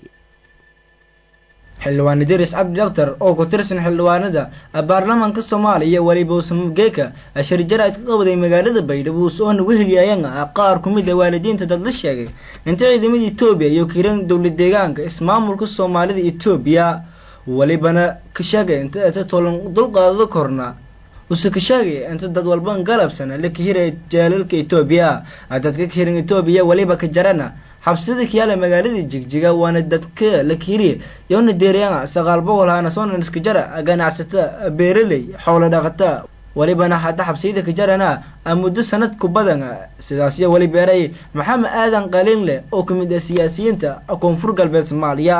xildhibaan idris cabdi daktar oo ku tirsan xildhibaanada baarlamaanka soomaaliya weliba usamgeeka shir jaraa'id ka qabday magaalada baydhabo soona weheliyaayana qaar ku mid a waalidiinta dad la sheegay inta ciidamada etoobiya iyo kiiran dowlad deegaanka ismaamulka soomaalida etoobiya welibana ka sheegay inta eta tolan dulqaadada korna use ka sheegay inta dad walban galabsana la kahiraya jaalalka etoobiya dadka kahiran etoobiya weliba ka jarana xabsida kiyaala magaalada jigjiga waana dadka la kiriya yoona deeriyana sagaal boqol hana soona iskajara ganacsata beeraley xoolo dhaqata welibana hadda xabsiyada kajarana muddo sanad ku badan sidaasyo weli beeray maxamed aadan qaliin leh oo kamid ah siyaasiyiinta koonfur galbeed soomaaliya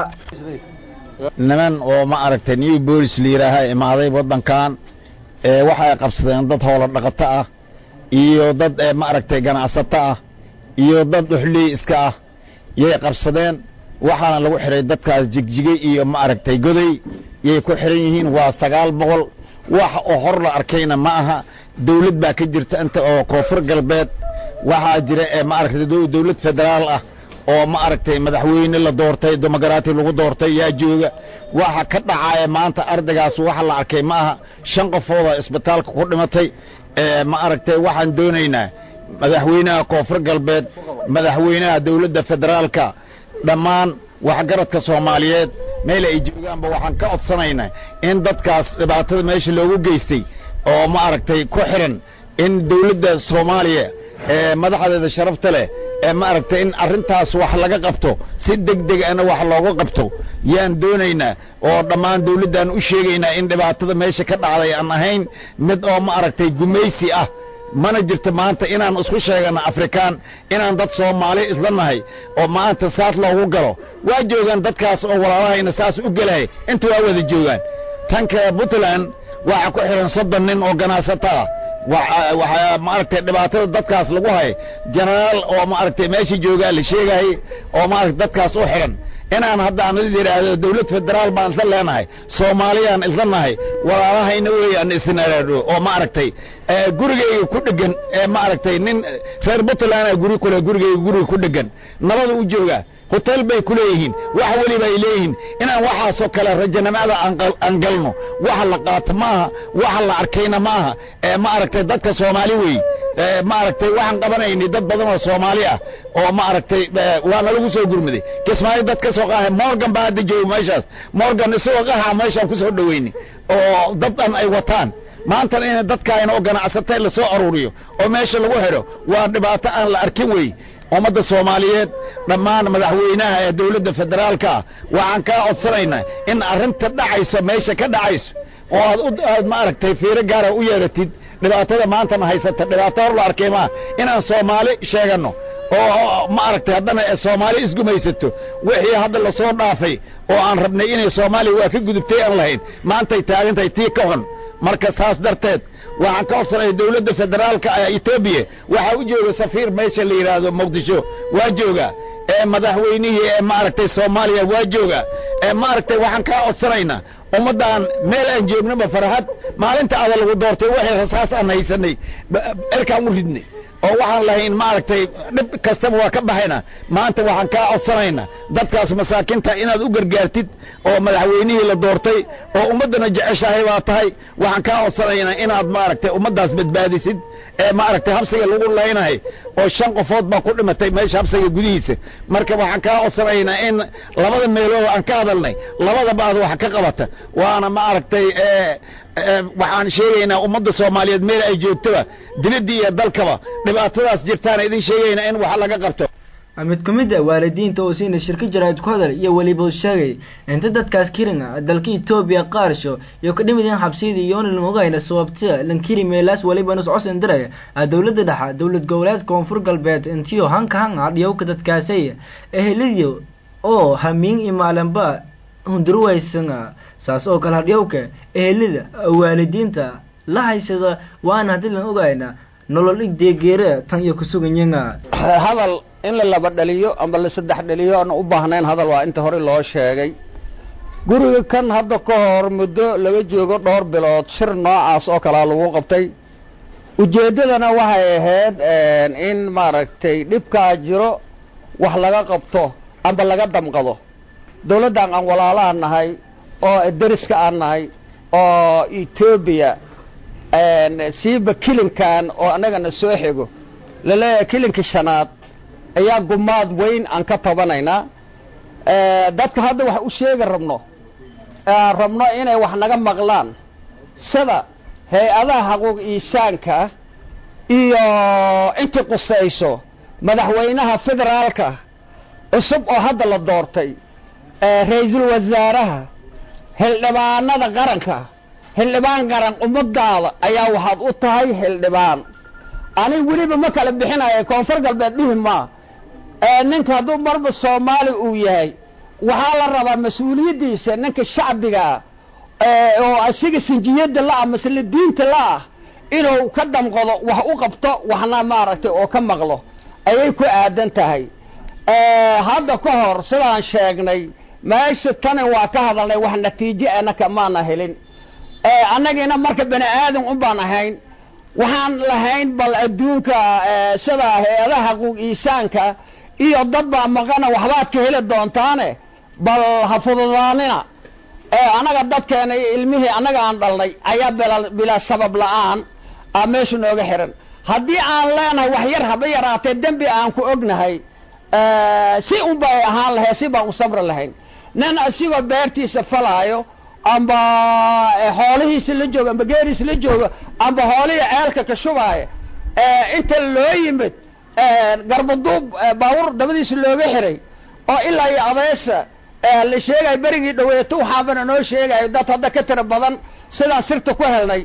niman oo ma aragtay new bolis la yidhaaha imaaday waddankan ee waxay qabsadeen dad howlo dhaqato ah iyo dad ma aragtay ganacsato ah iyo dad dhuxley iska ah yay qabsadeen waxaana lagu xidhay dadkaas jigjigay iyo ma aragtay goday yay ku xidhan yihiin waa sagaal boqol wax oo hor la arkayna ma aha dawlad baa ka jirta inta oo koonfur galbeed waxaa jira ee ma aragtay dawlad federaal ah oo ma aragtay madaxweyne la doortay demoqraati lagu doortay yaa jooga waxa ka dhacaya maanta ardaygaas waxa la arkay ma aha shan qofooda isbitaalka ku dhimatay ma aragtay waxaan doonaynaa madaxweynaha koonfur galbeed madaxweynaha dawladda federaalka dhammaan waxgaradka soomaaliyeed meel ay joogaanba waxaan ka codsanaynaa in dadkaas dhibaatada meesha loogu geystay oo ma aragtay ku xiran in dawladda soomaaliya ee madaxdeeda sharafta leh ee ma aragtay in arrintaas wax laga qabto si deg deg ana wax looga qabto yaan doonaynaa oo dhammaan dawladdan u sheegaynaa in dhibaatada meesha ka dhacday aan ahayn mid oo ma aragtay gumaysi ah mana jirto maanta inaan isku sheegano afrikaan inaan dad soomaali isla nahay oo maanta saas loogu galo waa joogaan dadkaas oo walaalahayna saas u gelaya inta waa wada joogaan tanka puntland waxaa ku xihan soddon nin oo ganacsato ah waxaa maaragtay dhibaatada dadkaas lagu hay jenaraal oo maaragtay meesha joogaa la sheegayay oo maaragtay dadkaas u xihan inaan hadda aan yidhaahdo dawlad federaal baan isla leenahay soomaaliyaan isla nahay walaalahayna weeyaan isnaraadho oo maaragtay gurigayga ku dhegan ee maaragtay nin reer puntland guri kule gurigayga guriga ku dhegan nabada u joogaa hotel bay ku leeyihiin wax weliba ay leeyihiin inaan waxaasoo kale rajanimada aan galno waxa la qaato maaha waxa la arkayna maaha ee maaragtay dadka soomaali wey maaragtay waxaan qabanaynay dad badan oo soomaali ah oo maaragtay waana lagu soo gurmaday kismaayo dad ka soo qaahay morgan baa hadda jooga meeshaas morgan isagoo qahaa meeshaan ku soo dhoweynay oo dad dhan ay wataan maantana in dadkaayna oo ganacsatay la soo aruuriyo oo meesha lagu xidho waa dhibaato aan la arkin wey ummadda soomaaliyeed dhammaan madaxweynaha ee dawladda federaalka ah waxaan kaa codsanaynaa in arrinta dhacayso meesha ka dhacayso oo aad aad maaragtay fiiro gaara u yeeratid dhibaatada maantana haysata dhibaato hor la arkay maa inaan soomaali sheeganno oo maaragtay haddana soomaali isgumaysato wixii hadda lasoo dhaafay oo aan rabnay inay soomaaliya waa ka gudubtay aan lahayn maantay taagantahay tii ka xun marka saas darteed waxaan ka codsanaya dawladda federaalka etoobiya waxaa u jooga safiir meesha la yidhaahdo muqdisho waa jooga ee madaxweynihii ee maaragtay soomaaliya waa jooga ee maaragtay waxaan kaa codsanaynaa ummaddan meel aan joognaba farahad maalinta ada lagu doortay waxay rasaas aan haysanay erkaan u ridnay oo waxaan lahayn maaragtay dhib kastaba waa ka baxayna maanta waxaan kaa codsanaynaa dadkaas masaakinta inaad u gargaartid oo madaxweynihii la doortay oo ummaddana jeceshahay baa tahay waxaan kaa codsanaynaa inaad maaragtay ummaddaas badbaadisid ee maaragtay habsiga lagu laynahay oo shan qofood baa ku dhimatay meesha habsiga gudihiisa marka waxaan kaa codsanaynaa in labada meelood aan ka hadalnay labadaba aad wax ka qabata waana maaragtay waxaan sheegaynaa ummadda soomaaliyeed meel ay joogtaba dibadda iyo dalkaba dhibaatadaas jirtaan idin sheegaynaa in wax laga qabto mid ku mid a waalidiinta oo siina shirka jaraa'id ku hadal iyo weliba sheegay inta dadkaas kiringa dalka etoobiya qaarsho iyo ka dhimideen xabsiyada iyoona ogayna sababta lankiri meelaas weliba nus cosan diraya dowladda dhexa dowlad goboleed koonfur galbeed intiyo hanka hanga dhiyowka dadkaasay ehelidio oo hamiin imaalanba hunduruwaysanga saas oo kale hadhiyowka ehelida waalidiinta la haysada waana haddii lan ogayna nolol igdeegeera tan iyo kusuganyanga hadal in la laba dhaliyo amba la saddex dhaliyo aan u baahnayn hadal waa inta hore loo sheegay guriga kan hadda ka hor muddo laga joogo dhowr bilood shir noocaas oo kalea lagu qabtay ujeeddadana waxay ahayd in maaragtay dhibkaa jiro wax laga qabto amba laga damqado dawladdan aan walaalaha nahay oo deriska aan nahay oo etoobiya siiba kilinkan oo annagana soo xigo laleeyahay kilinka shanaad ayaa gumaad weyn aan ka tabanaynaa dadka hadda wax u sheegi rabno rabno inay wax naga maqlaan sida hay-adaha xaquuq iisaanka iyo intii qusayso madaxweynaha federaalka cusub oo hadda la doortay ra-iisul wasaaraha xildhibaanada qaranka xildhibaan qaran ummadaada ayaa waxaad u tahay xildhibaan anig weliba ma kala bixinaya koonfur galbeed dhihi maa ninka hadduu marba soomaali uu yahay waxaa la rabaa mas-uuliyaddiisa ninka shacbigaa oo asiga sinjiyadda la-ah masle diinta la-ah inuu ka damqado wax u qabto waxna maaragtay oo ka maqlo ayay ku aadan tahay hadda ka hor sidaan sheegnay meesha tani waa ka hadalnay wax natiijo anaka maana helin annagiina marka bani aadan un baan ahayn waxaan lahayn bal adduunka sida hay-adaha xaquuq iisaanka iyo dad baa maqana waxbaad ka heli doontaane bal ha fududaanina annaga dadkeena iyo ilmihii annaga aan dhalnay ayaa bilaa sabab la-aan a meesha nooga xihan haddii aan leenahay wax yar haba yaraatee dembi aan ku ognahay si un bay ahaan lahayd si baan u sabri lahayn nin asigoo beertiisa falaayo amba xoolihiisa la joogo amba geeriisa la joogo amba xoolihii ceelka ka shubaayo inta loo yimid garbaduub baabuur dabadiisa looga xiray oo ilaa iyo adeesa la sheegayo berigii dhaweeto waxaabana noo sheegayo dad hadda ka tira badan sidaan sirta ku helnay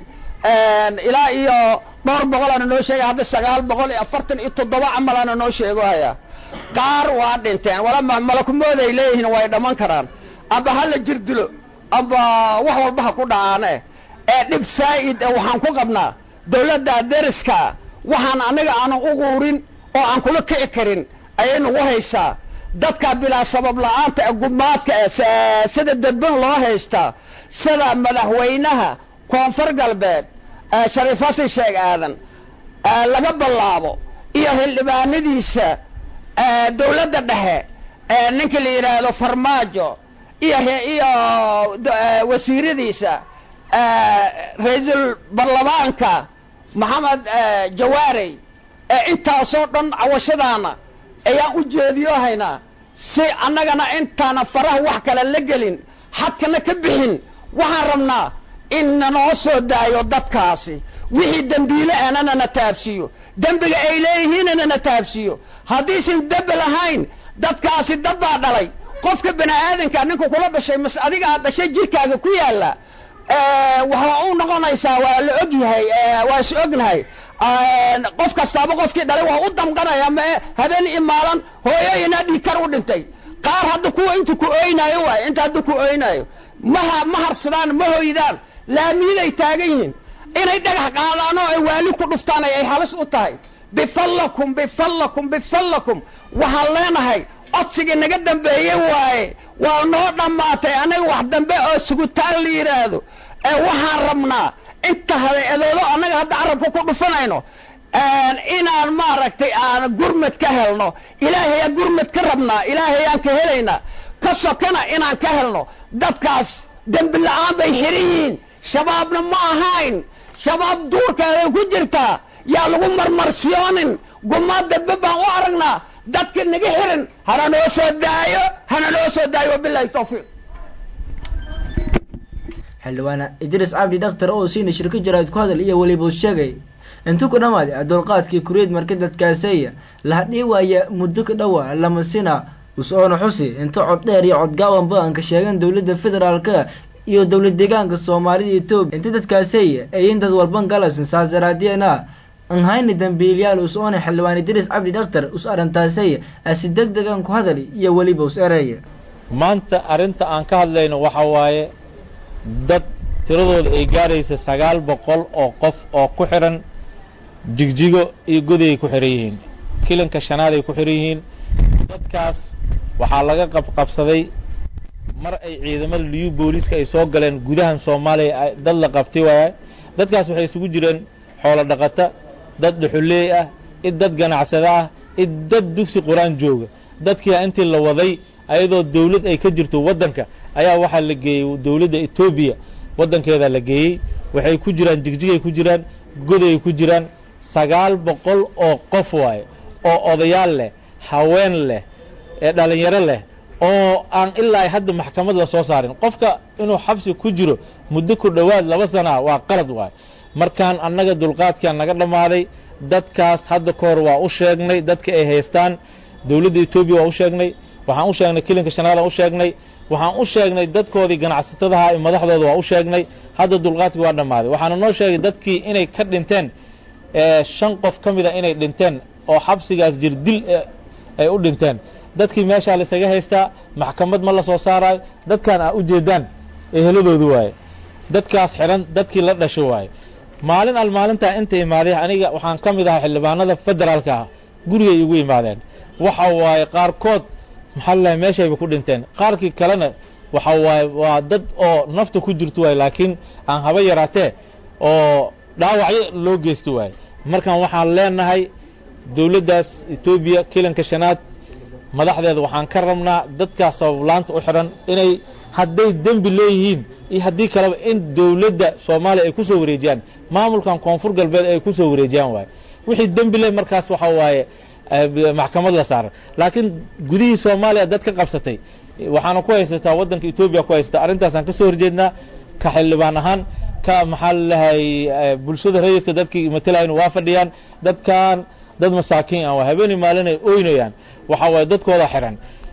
ilaa iyo dhowr boqolaana noo sheegay hadda sagaal boqol iyo afartan iyo toddoba camalaana noo sheego hayaa qaar waa dhinteen wala malakumooda ay leeyihiin way dhamman karaan amba ha la jir dilo amba wax walba ha ku dhacaane ee dhib saa'id waxaan ku qabnaa dawladda deriska waxaan anaga aanan u quurin oo aan kula kici karin ayay nagu haysaa dadka bilaa sabab la-aanta ee gumaadka ee sida dadban loo haystaa sida madaxweynaha koonfur galbeed shariif xasan sheeg aadan laga bilaabo iyo xildhibaanadiisa dawladda dhexe ninka la yidhaahdo farmaajo iyo iyo wasiiradiisa ra-iisul baarlamaanka maxamed jawaarey intaasoo dhan cawashadaana ayaan u jeediyo haynaa si annagana intaana faraha wax kale la gelin xadkana ka bixin waxaan rabnaa in nanoo soo daayo dadkaasi wixii dembiile anana na taabsiiyo dembiga ay leeyihiinana na taabsiiyo haddiisan dembi lahayn dadkaasi dad baa dhalay qofka bani aadanka ninka kula dhashay mas adiga aad dhashay jirkaaga ku yaalla waxaa u noqonaysaa waa la og yahay waa is ognahay qof kastaaba qofkii dhalay waa u damqanaya ma habeen iyo maalan hooyooyinaa dhiigkar u dhintay qaar hadda kuwa inta ku ooynaayo waay inta hadda ku ooynaayo maha ma harsadaan ma hoydaan laamiiday taagan yihiin inay dhagax qaadaan oo ay waali ku dhuftaan ay halis u tahay bifallakum bifallakum bifallakum waxaan leenahay codsigii naga dambeeyey waaye waa noo dhammaatay anaga wax dambe oo sugutaan la yidhaahdo ee waxaan rabnaa inta hada edoolo annaga hadda carabka ku dhufanayno inaan maaragtay aan gurmad ka helno ilaahayaan gurmad ka rabnaa ilaahayaan ka helaynaa ka sokana inaan ka helno dadkaas dembi la-aan bay xiran yihiin shabaabna ma ahayn shabaab duurkeeday ku jirtaa yaa lagu marmarsiyoonin gumaad dadbe baan u aragnaa dadka naga xiran hana noo soo daayo hana noo soo daayo wabilahi tawfiiq xildhibaane idriis cabdi dhakhtar oo siina shirka jaraad ku hadal iyo weliba u sheegay intu ku dhammaaday dulqaadkii kuriid marka dadkaaseeya lahadhii waaya muddo ka dhowa lama sina us-oona xusi inta cod dheer iyo codgaawanba aan ka sheegan dowladda federaalka iyo dowlad deegaanka soomaalida etoobiya inta dadkaaseeya ayin dad walban galabsan saas daraadeena an hayni dambiilyaal us-oona xildhibaan idriis cabdi dhakhtar us arintaaseeya asi deg degan ku hadal iyo weliba us ereeya maanta arrinta aan ka hadlayno waxa waaye dad tiradooda ay gaaraysa sagaal boqol oo qof oo ku xidhan jigjigo iyo goday ay ku xidhan yihiin kilanka shanaad ay ku xidhan yihiin dadkaas waxaa laga qabqabsaday mar ay ciidamada liyu booliiska ay soo galeen gudahan soomaaliya dad la qabtay waaya dadkaas waxay isugu jireen xoolo dhaqata dad dhuxuleey ah id dad ganacsada ah id dad dugsi qur-aan jooga dadkiia intii la waday ayadoo dawlad ay ka jirto waddanka ayaa waxaa la geeyey dawladda etoobiya waddankeeda la geeyey waxay ku jiraan jigjigay ku jiraan goday ku jiraan sagaal boqol oo qof waaye oo odayaal leh haween leh ee dhallinyaro leh oo aan ilaa ay hadda maxkamad la soo saarin qofka inuu xabsi ku jiro muddo ku dhowaad laba sanaa waa qalad waaye markaan annaga dulqaadkaan naga dhammaaday dadkaas hadda ka hor waa u sheegnay dadka ay haystaan dawladda etoobiya waa u sheegnay waxaan u sheegnay kilinka shanaada u sheegnay waxaan u sheegnay dadkoodii ganacsatadaha iyo madaxdooda waa u sheegnay hadda dulqaadkii waa dhammaaday waxaana noo sheegay dadkii inay ka dhinteen shan qof ka mida inay dhinteen oo xabsigaas jirdil ay u dhinteen dadkii meeshaa laysaga haystaa maxkamad ma la soo saaraayo dadkaan aa u jeedaan eheladoodu waaye dadkaas xidhan dadkii la dhasho waaye maalin al maalintaa inta imaaday aniga waxaan ka mid ahaa xildhibaanada federaalka ah gurigay igu imaadeen waxa waaye qaarkood maxaa lalahay meeshayba ku dhinteen qaarkii kalena waxa waaye waa dad oo nafta ku jirto waaye laakiin aan haba yaraatee oo dhaawacyo loo geysto waaye markaan waxaan leenahay dawladdaas etoobiya kilanka shanaad madaxdeeda waxaan ka rabnaa dadkaas sabablaanta u xidhan inay hadday dembi leeyihiin iyo haddii kaleba in dawladda soomaaliya ay ku soo wareejiyaan maamulkan koonfur galbeed ay ku soo wareejiyaan waaye wixii dembi leh markaas waxa waaye maxkamad la saaran laakiin gudihii soomaaliya dad ka qabsatay waxaana ku haysataa waddanka etoobiya ku haysataa arrintaasaan ka soo horjeednaa ka xildhibaan ahaan ka maxaa lalahay bulshada rayidka dadkii matalayna waa fadhiyaan dadkan dad masaakiin ah waa habeenii maalin ay oynayaan waxa waaye dadkooda xiran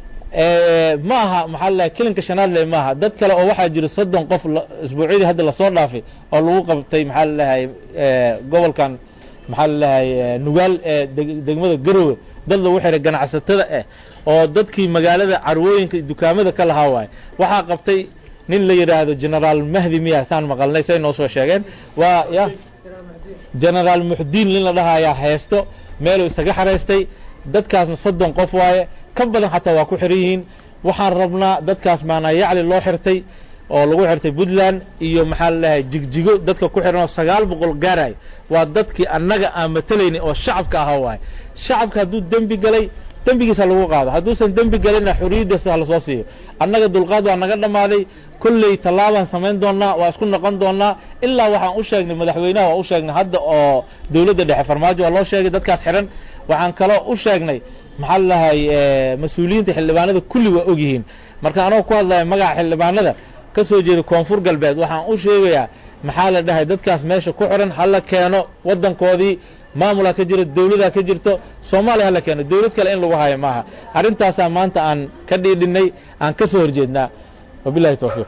ma aha maxaa lalahay kilinka shanaadle ma aha dad kale oo waxaa jira soddon qof isbuucyadii hadda lasoo dhaafay oo lagu qabtay maxaa lalahay gobolkan maxaa lalahay nugaal ee degmada garowe dad lagu xiray ganacsatada ah oo dadkii magaalada carwooyinka dukaamada ka lahaa waaye waxaa qabtay nin la yidhaahdo generaal mahdi miya saan maqalnay say noo soo sheegeen waa ya generaal muxdiin nin la dhahayaa haysto meeluu isaga xaraystay dadkaasna soddon qof waaye ka badan xataa waa ku xiran yihiin waxaan rabnaa dadkaas maanaa yacli loo xirtay oo lagu xirtay puntland iyo maxaa lalahay jigjigo dadka ku xiran oo sagaal boqol gaaraay waa dadkii annaga aan matelaynay oo shacabka ahaa waaye shacabka hadduu dembi galay dembigiisa lagu qaado hadduusan dembi galinna xorriyaddiisa ha lasoo siiyo annaga dulqaad waa naga dhammaaday kolley tallaabaan samayn doonnaa waa isku noqon doonnaa ilaa waxaan u sheegnay madaxweynaha waa u sheegnay hadda oo dowladda dhexe farmaajo waa loo sheegay dadkaas xihan waxaan kaloo u sheegnay maxaa lalahay mas-uuliyiinta xildhibaanada kulli waa og yihiin marka anoo ku hadlaya magaca xildhibaanada ka soo jeeda koonfur galbeed waxaan u sheegayaa maxaa la dhahay dadkaas meesha ku xiran hala keeno waddankoodii maamulaa ka jira dawladaa ka jirto soomaaliya hala keeno dawlad kale in lagu hayo maaha arrintaasaa maanta aan ka dhiidhinay aan ka soo horjeednaa wabilahi towfiiq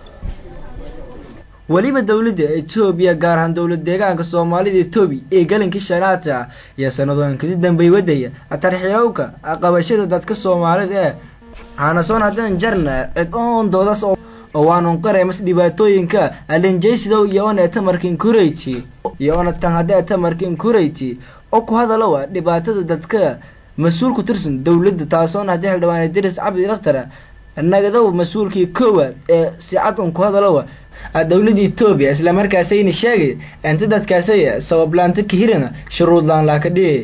weliba dowladda etoobiya gaar ahaan dowlad deegaanka soomaalida etoobiya ee galankii shanaata iyo sanadooyinkadi dambey wadaya atarxiyowka qabashada dadka soomaalida ee hanasoon haddaan jarna cid oon doodas oo waanun qareemas dhibaatooyinka alinjaysidow iyo ona tamarkin kurayti iyo ona tan haddee tamarkin kurayti oo ku hadalowa dhibaatada dadka mas-uul ku tirsan dowladda taasoona haddii xildhibaan idris cabdi dhaktara nagadow mas-uulkii koowaad ee si cad un ku hadalowa dowladda etoobiya islamarkaasayna sheegay inta dadkaasay sabablaanta kahirana shuruudlaan laaka dhihi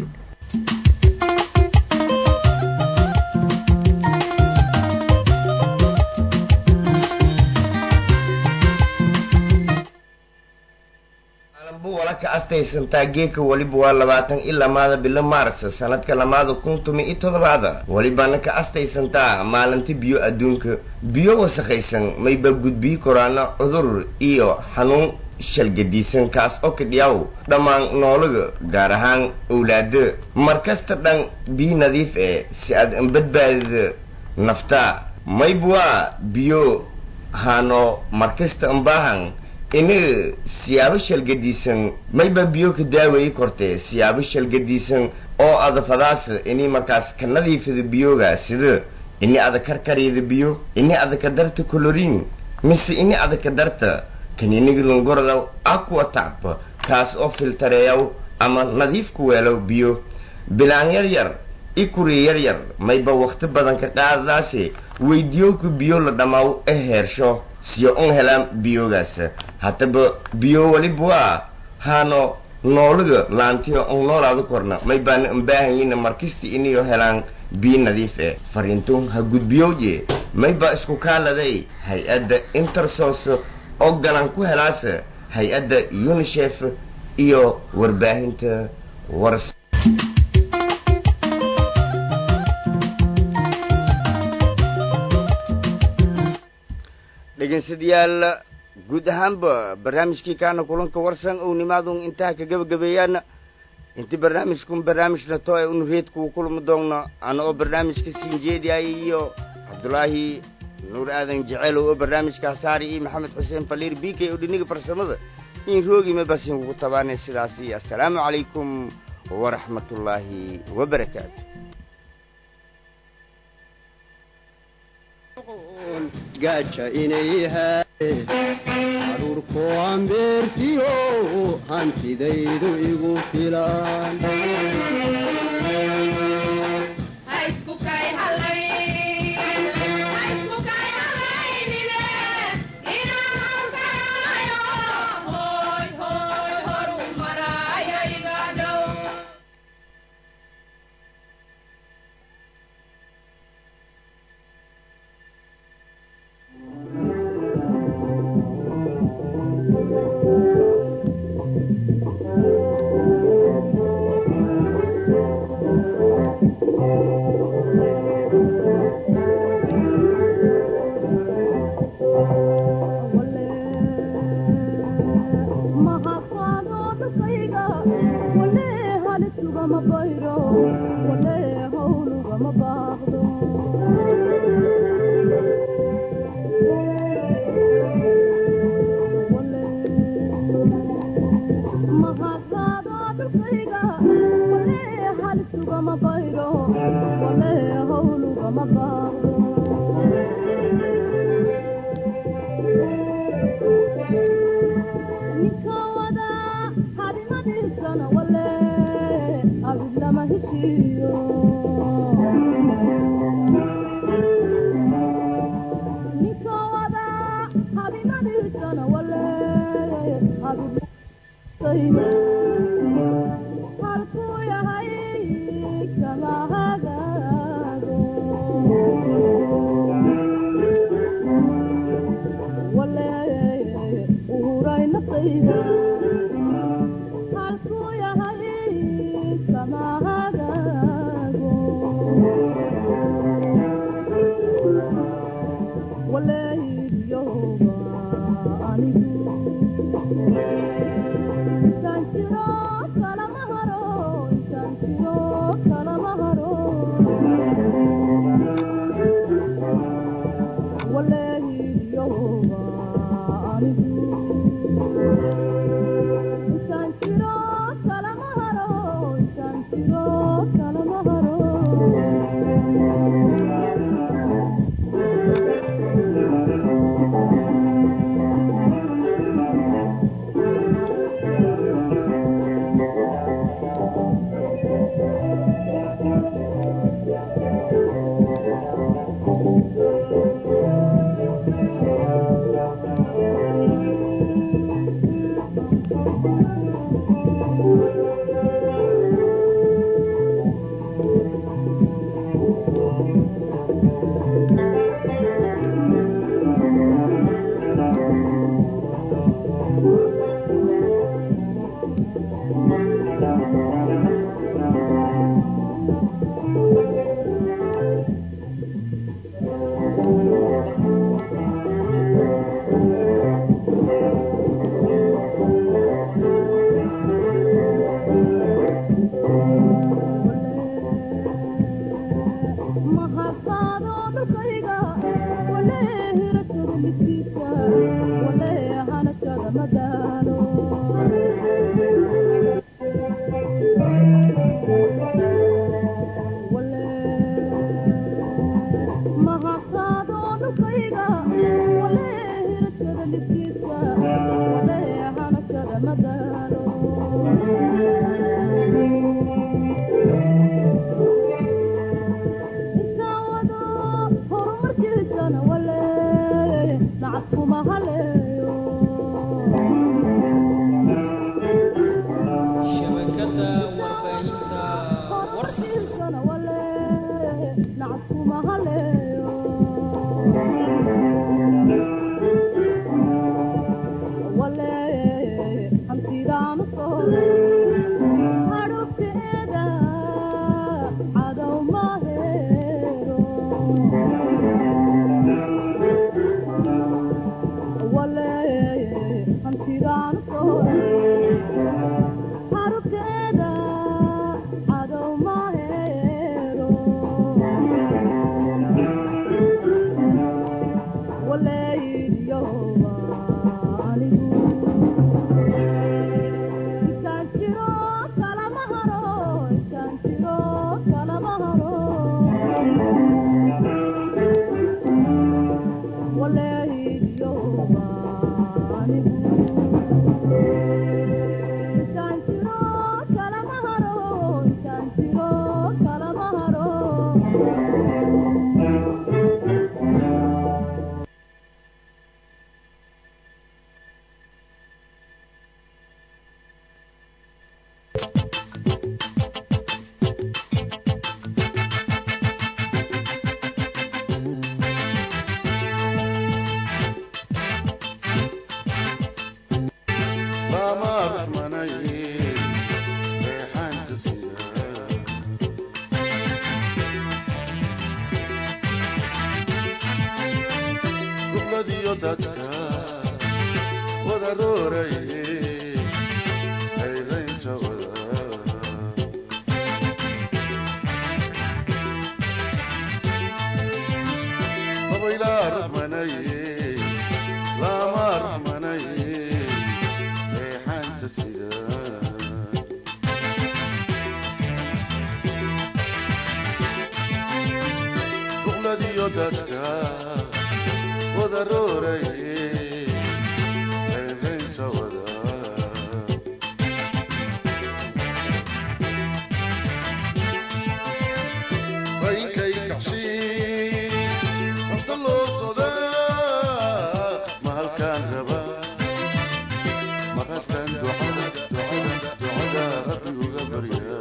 wala ka astaysantaa geeka weliba waa labaatan ilaa maada bilo maars sanadka lamaada kun tumi iyo toddobaada welibana ka astaysantaa maalinta biyo adduunka biyo wasakhaysan mayba gudbiyi koraana cudur iyo xanuun shalgadiisan kaas oo kadhiyaw dhammaan noolaga gaar ahaan owlaada markasta dhan biyo nadiif eh si aad anbadbaadida naftaa mayba waa biyo haano markasta anbaahan ina siyaabo shalgadiisan mayba biyo ka daaweeyi kortee siyaabo shalgadiisan oo adafadaas ini markaas ka nadiifida biyoga sida ini ada karkaryada biyo ini ada ka darta colorin mise ini ada ka darta kaniniga lungorda aqua tacb kaas oo filtareeyaw ama nadiif ku weelow biyo bilaan yar yar i kuri yar yar mayba wakti badan ka qaadadaase weydiyowka biyo la dhammaaw e heersho siyo un helaan biyogaas haddaba biyo weliba waa haano noolaga laantiyo un noolaada korna may baana unbaahanyina markasta iniyo helaan biyo nadiif eh fariintun ha gudbiyowje may baa isku kaaladay hay-adda intersos oo galan ku helaasa hay-adda unisef iyo warbaahinta wars dhegeystayaal guud ahaanba barnaamijkii kaana kulanka warsan ou nimaadun intaha ka gebagabeeyaan inti barnaamijkun barnaamijna to ee unu reedkuu kulmi doonno ana oo barnaamijka siinjeediay iyo cabdulaahi nuur aadan jeceelow oo barnaamijka hasaari iyo maxamed xuseen faliir b k oo dhiniga farsamada in roogima basin kugu tabaanay sidaas iyo assalaamu calaykum waraxmatullaahi wabarakaatu gaja inay haadeen caruurkoo ambeertiyo hantidaydu igu filan markaaskan ducada ducada ducada rabbi uga baryaa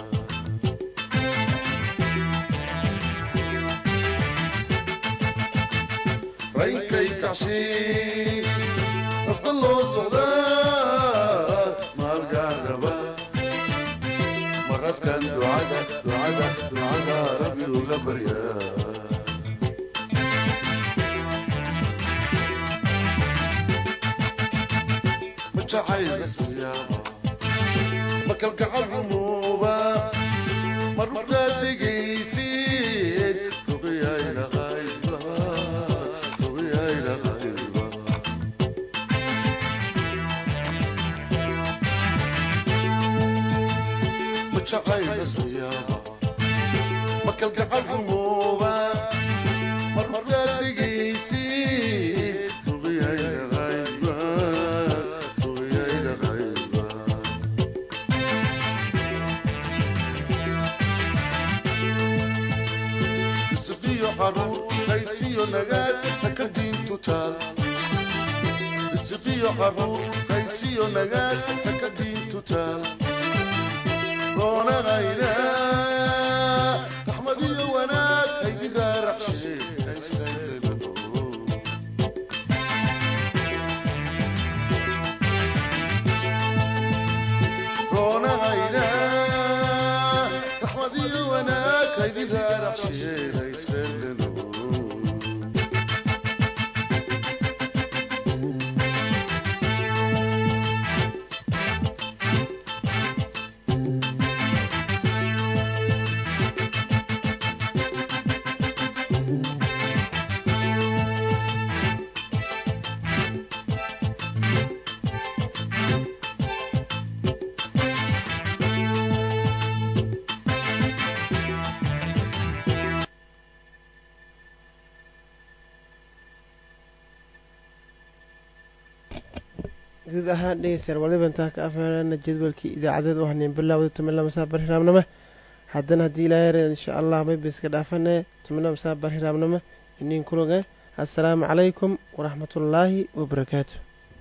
raykay kacshi nafta loo socdaa maalgaaraba markaaskan ducada ducada ducada rabbi uga baryaa jacayl rasmiyaaba ma kalgacal rumuuba ma rugtaad dhegaysid ruqiyayla qayba ruqiyayla qayba ma jacayl rasmiyaaba ma kalgacal rumuuba ma rugtaad dhegaysid ruqiyayla qayba ruqiyayla qayba isiyo caruur qaysiyo nagaad haka diintu taal isiyo caruur qaysiyo nagaad haka diintu taal roonaqayna raxmad iyo wanaag haydigaa raxshee haystaylelo roonaqayna raxmad iyo wanaag haydigaa raxshee haystaylelo guud ahaan dhegeystayaal waliba intaa ka afeerana jadwalkii idaacadeed u haneen bilaawda tumila masaa barhiraamnimo haddana haddii ilaahay yareed insha allah maybiska dhaafane tumila masaa barhiraamnimo inin kuloge assalaamu calaykum waraxmatullaahi wabarakaatu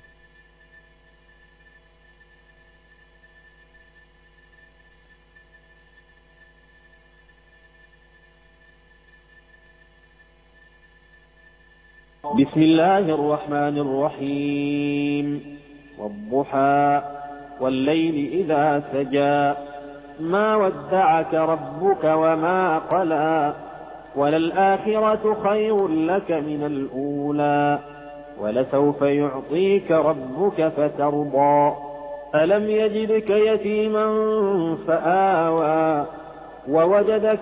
بسم الله الرحمن الرحيم والضحى والليل إذا سجى ما ودعك ربك وما قلى وللآخرة خير لك من الأولى ولسوف يعطيك ربك فترضى ألم يجدك يتيما فآوى ووجدك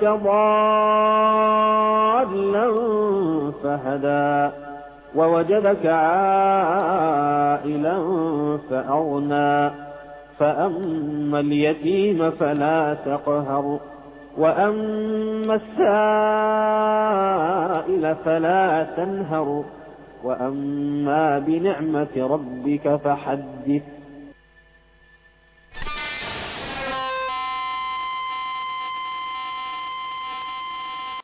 ضالا فهدى ووجدك عائلا فأغنى فأما اليتيم فلا تقهر وأما السائل فلا تنهر وأما بنعمة ربك فحدث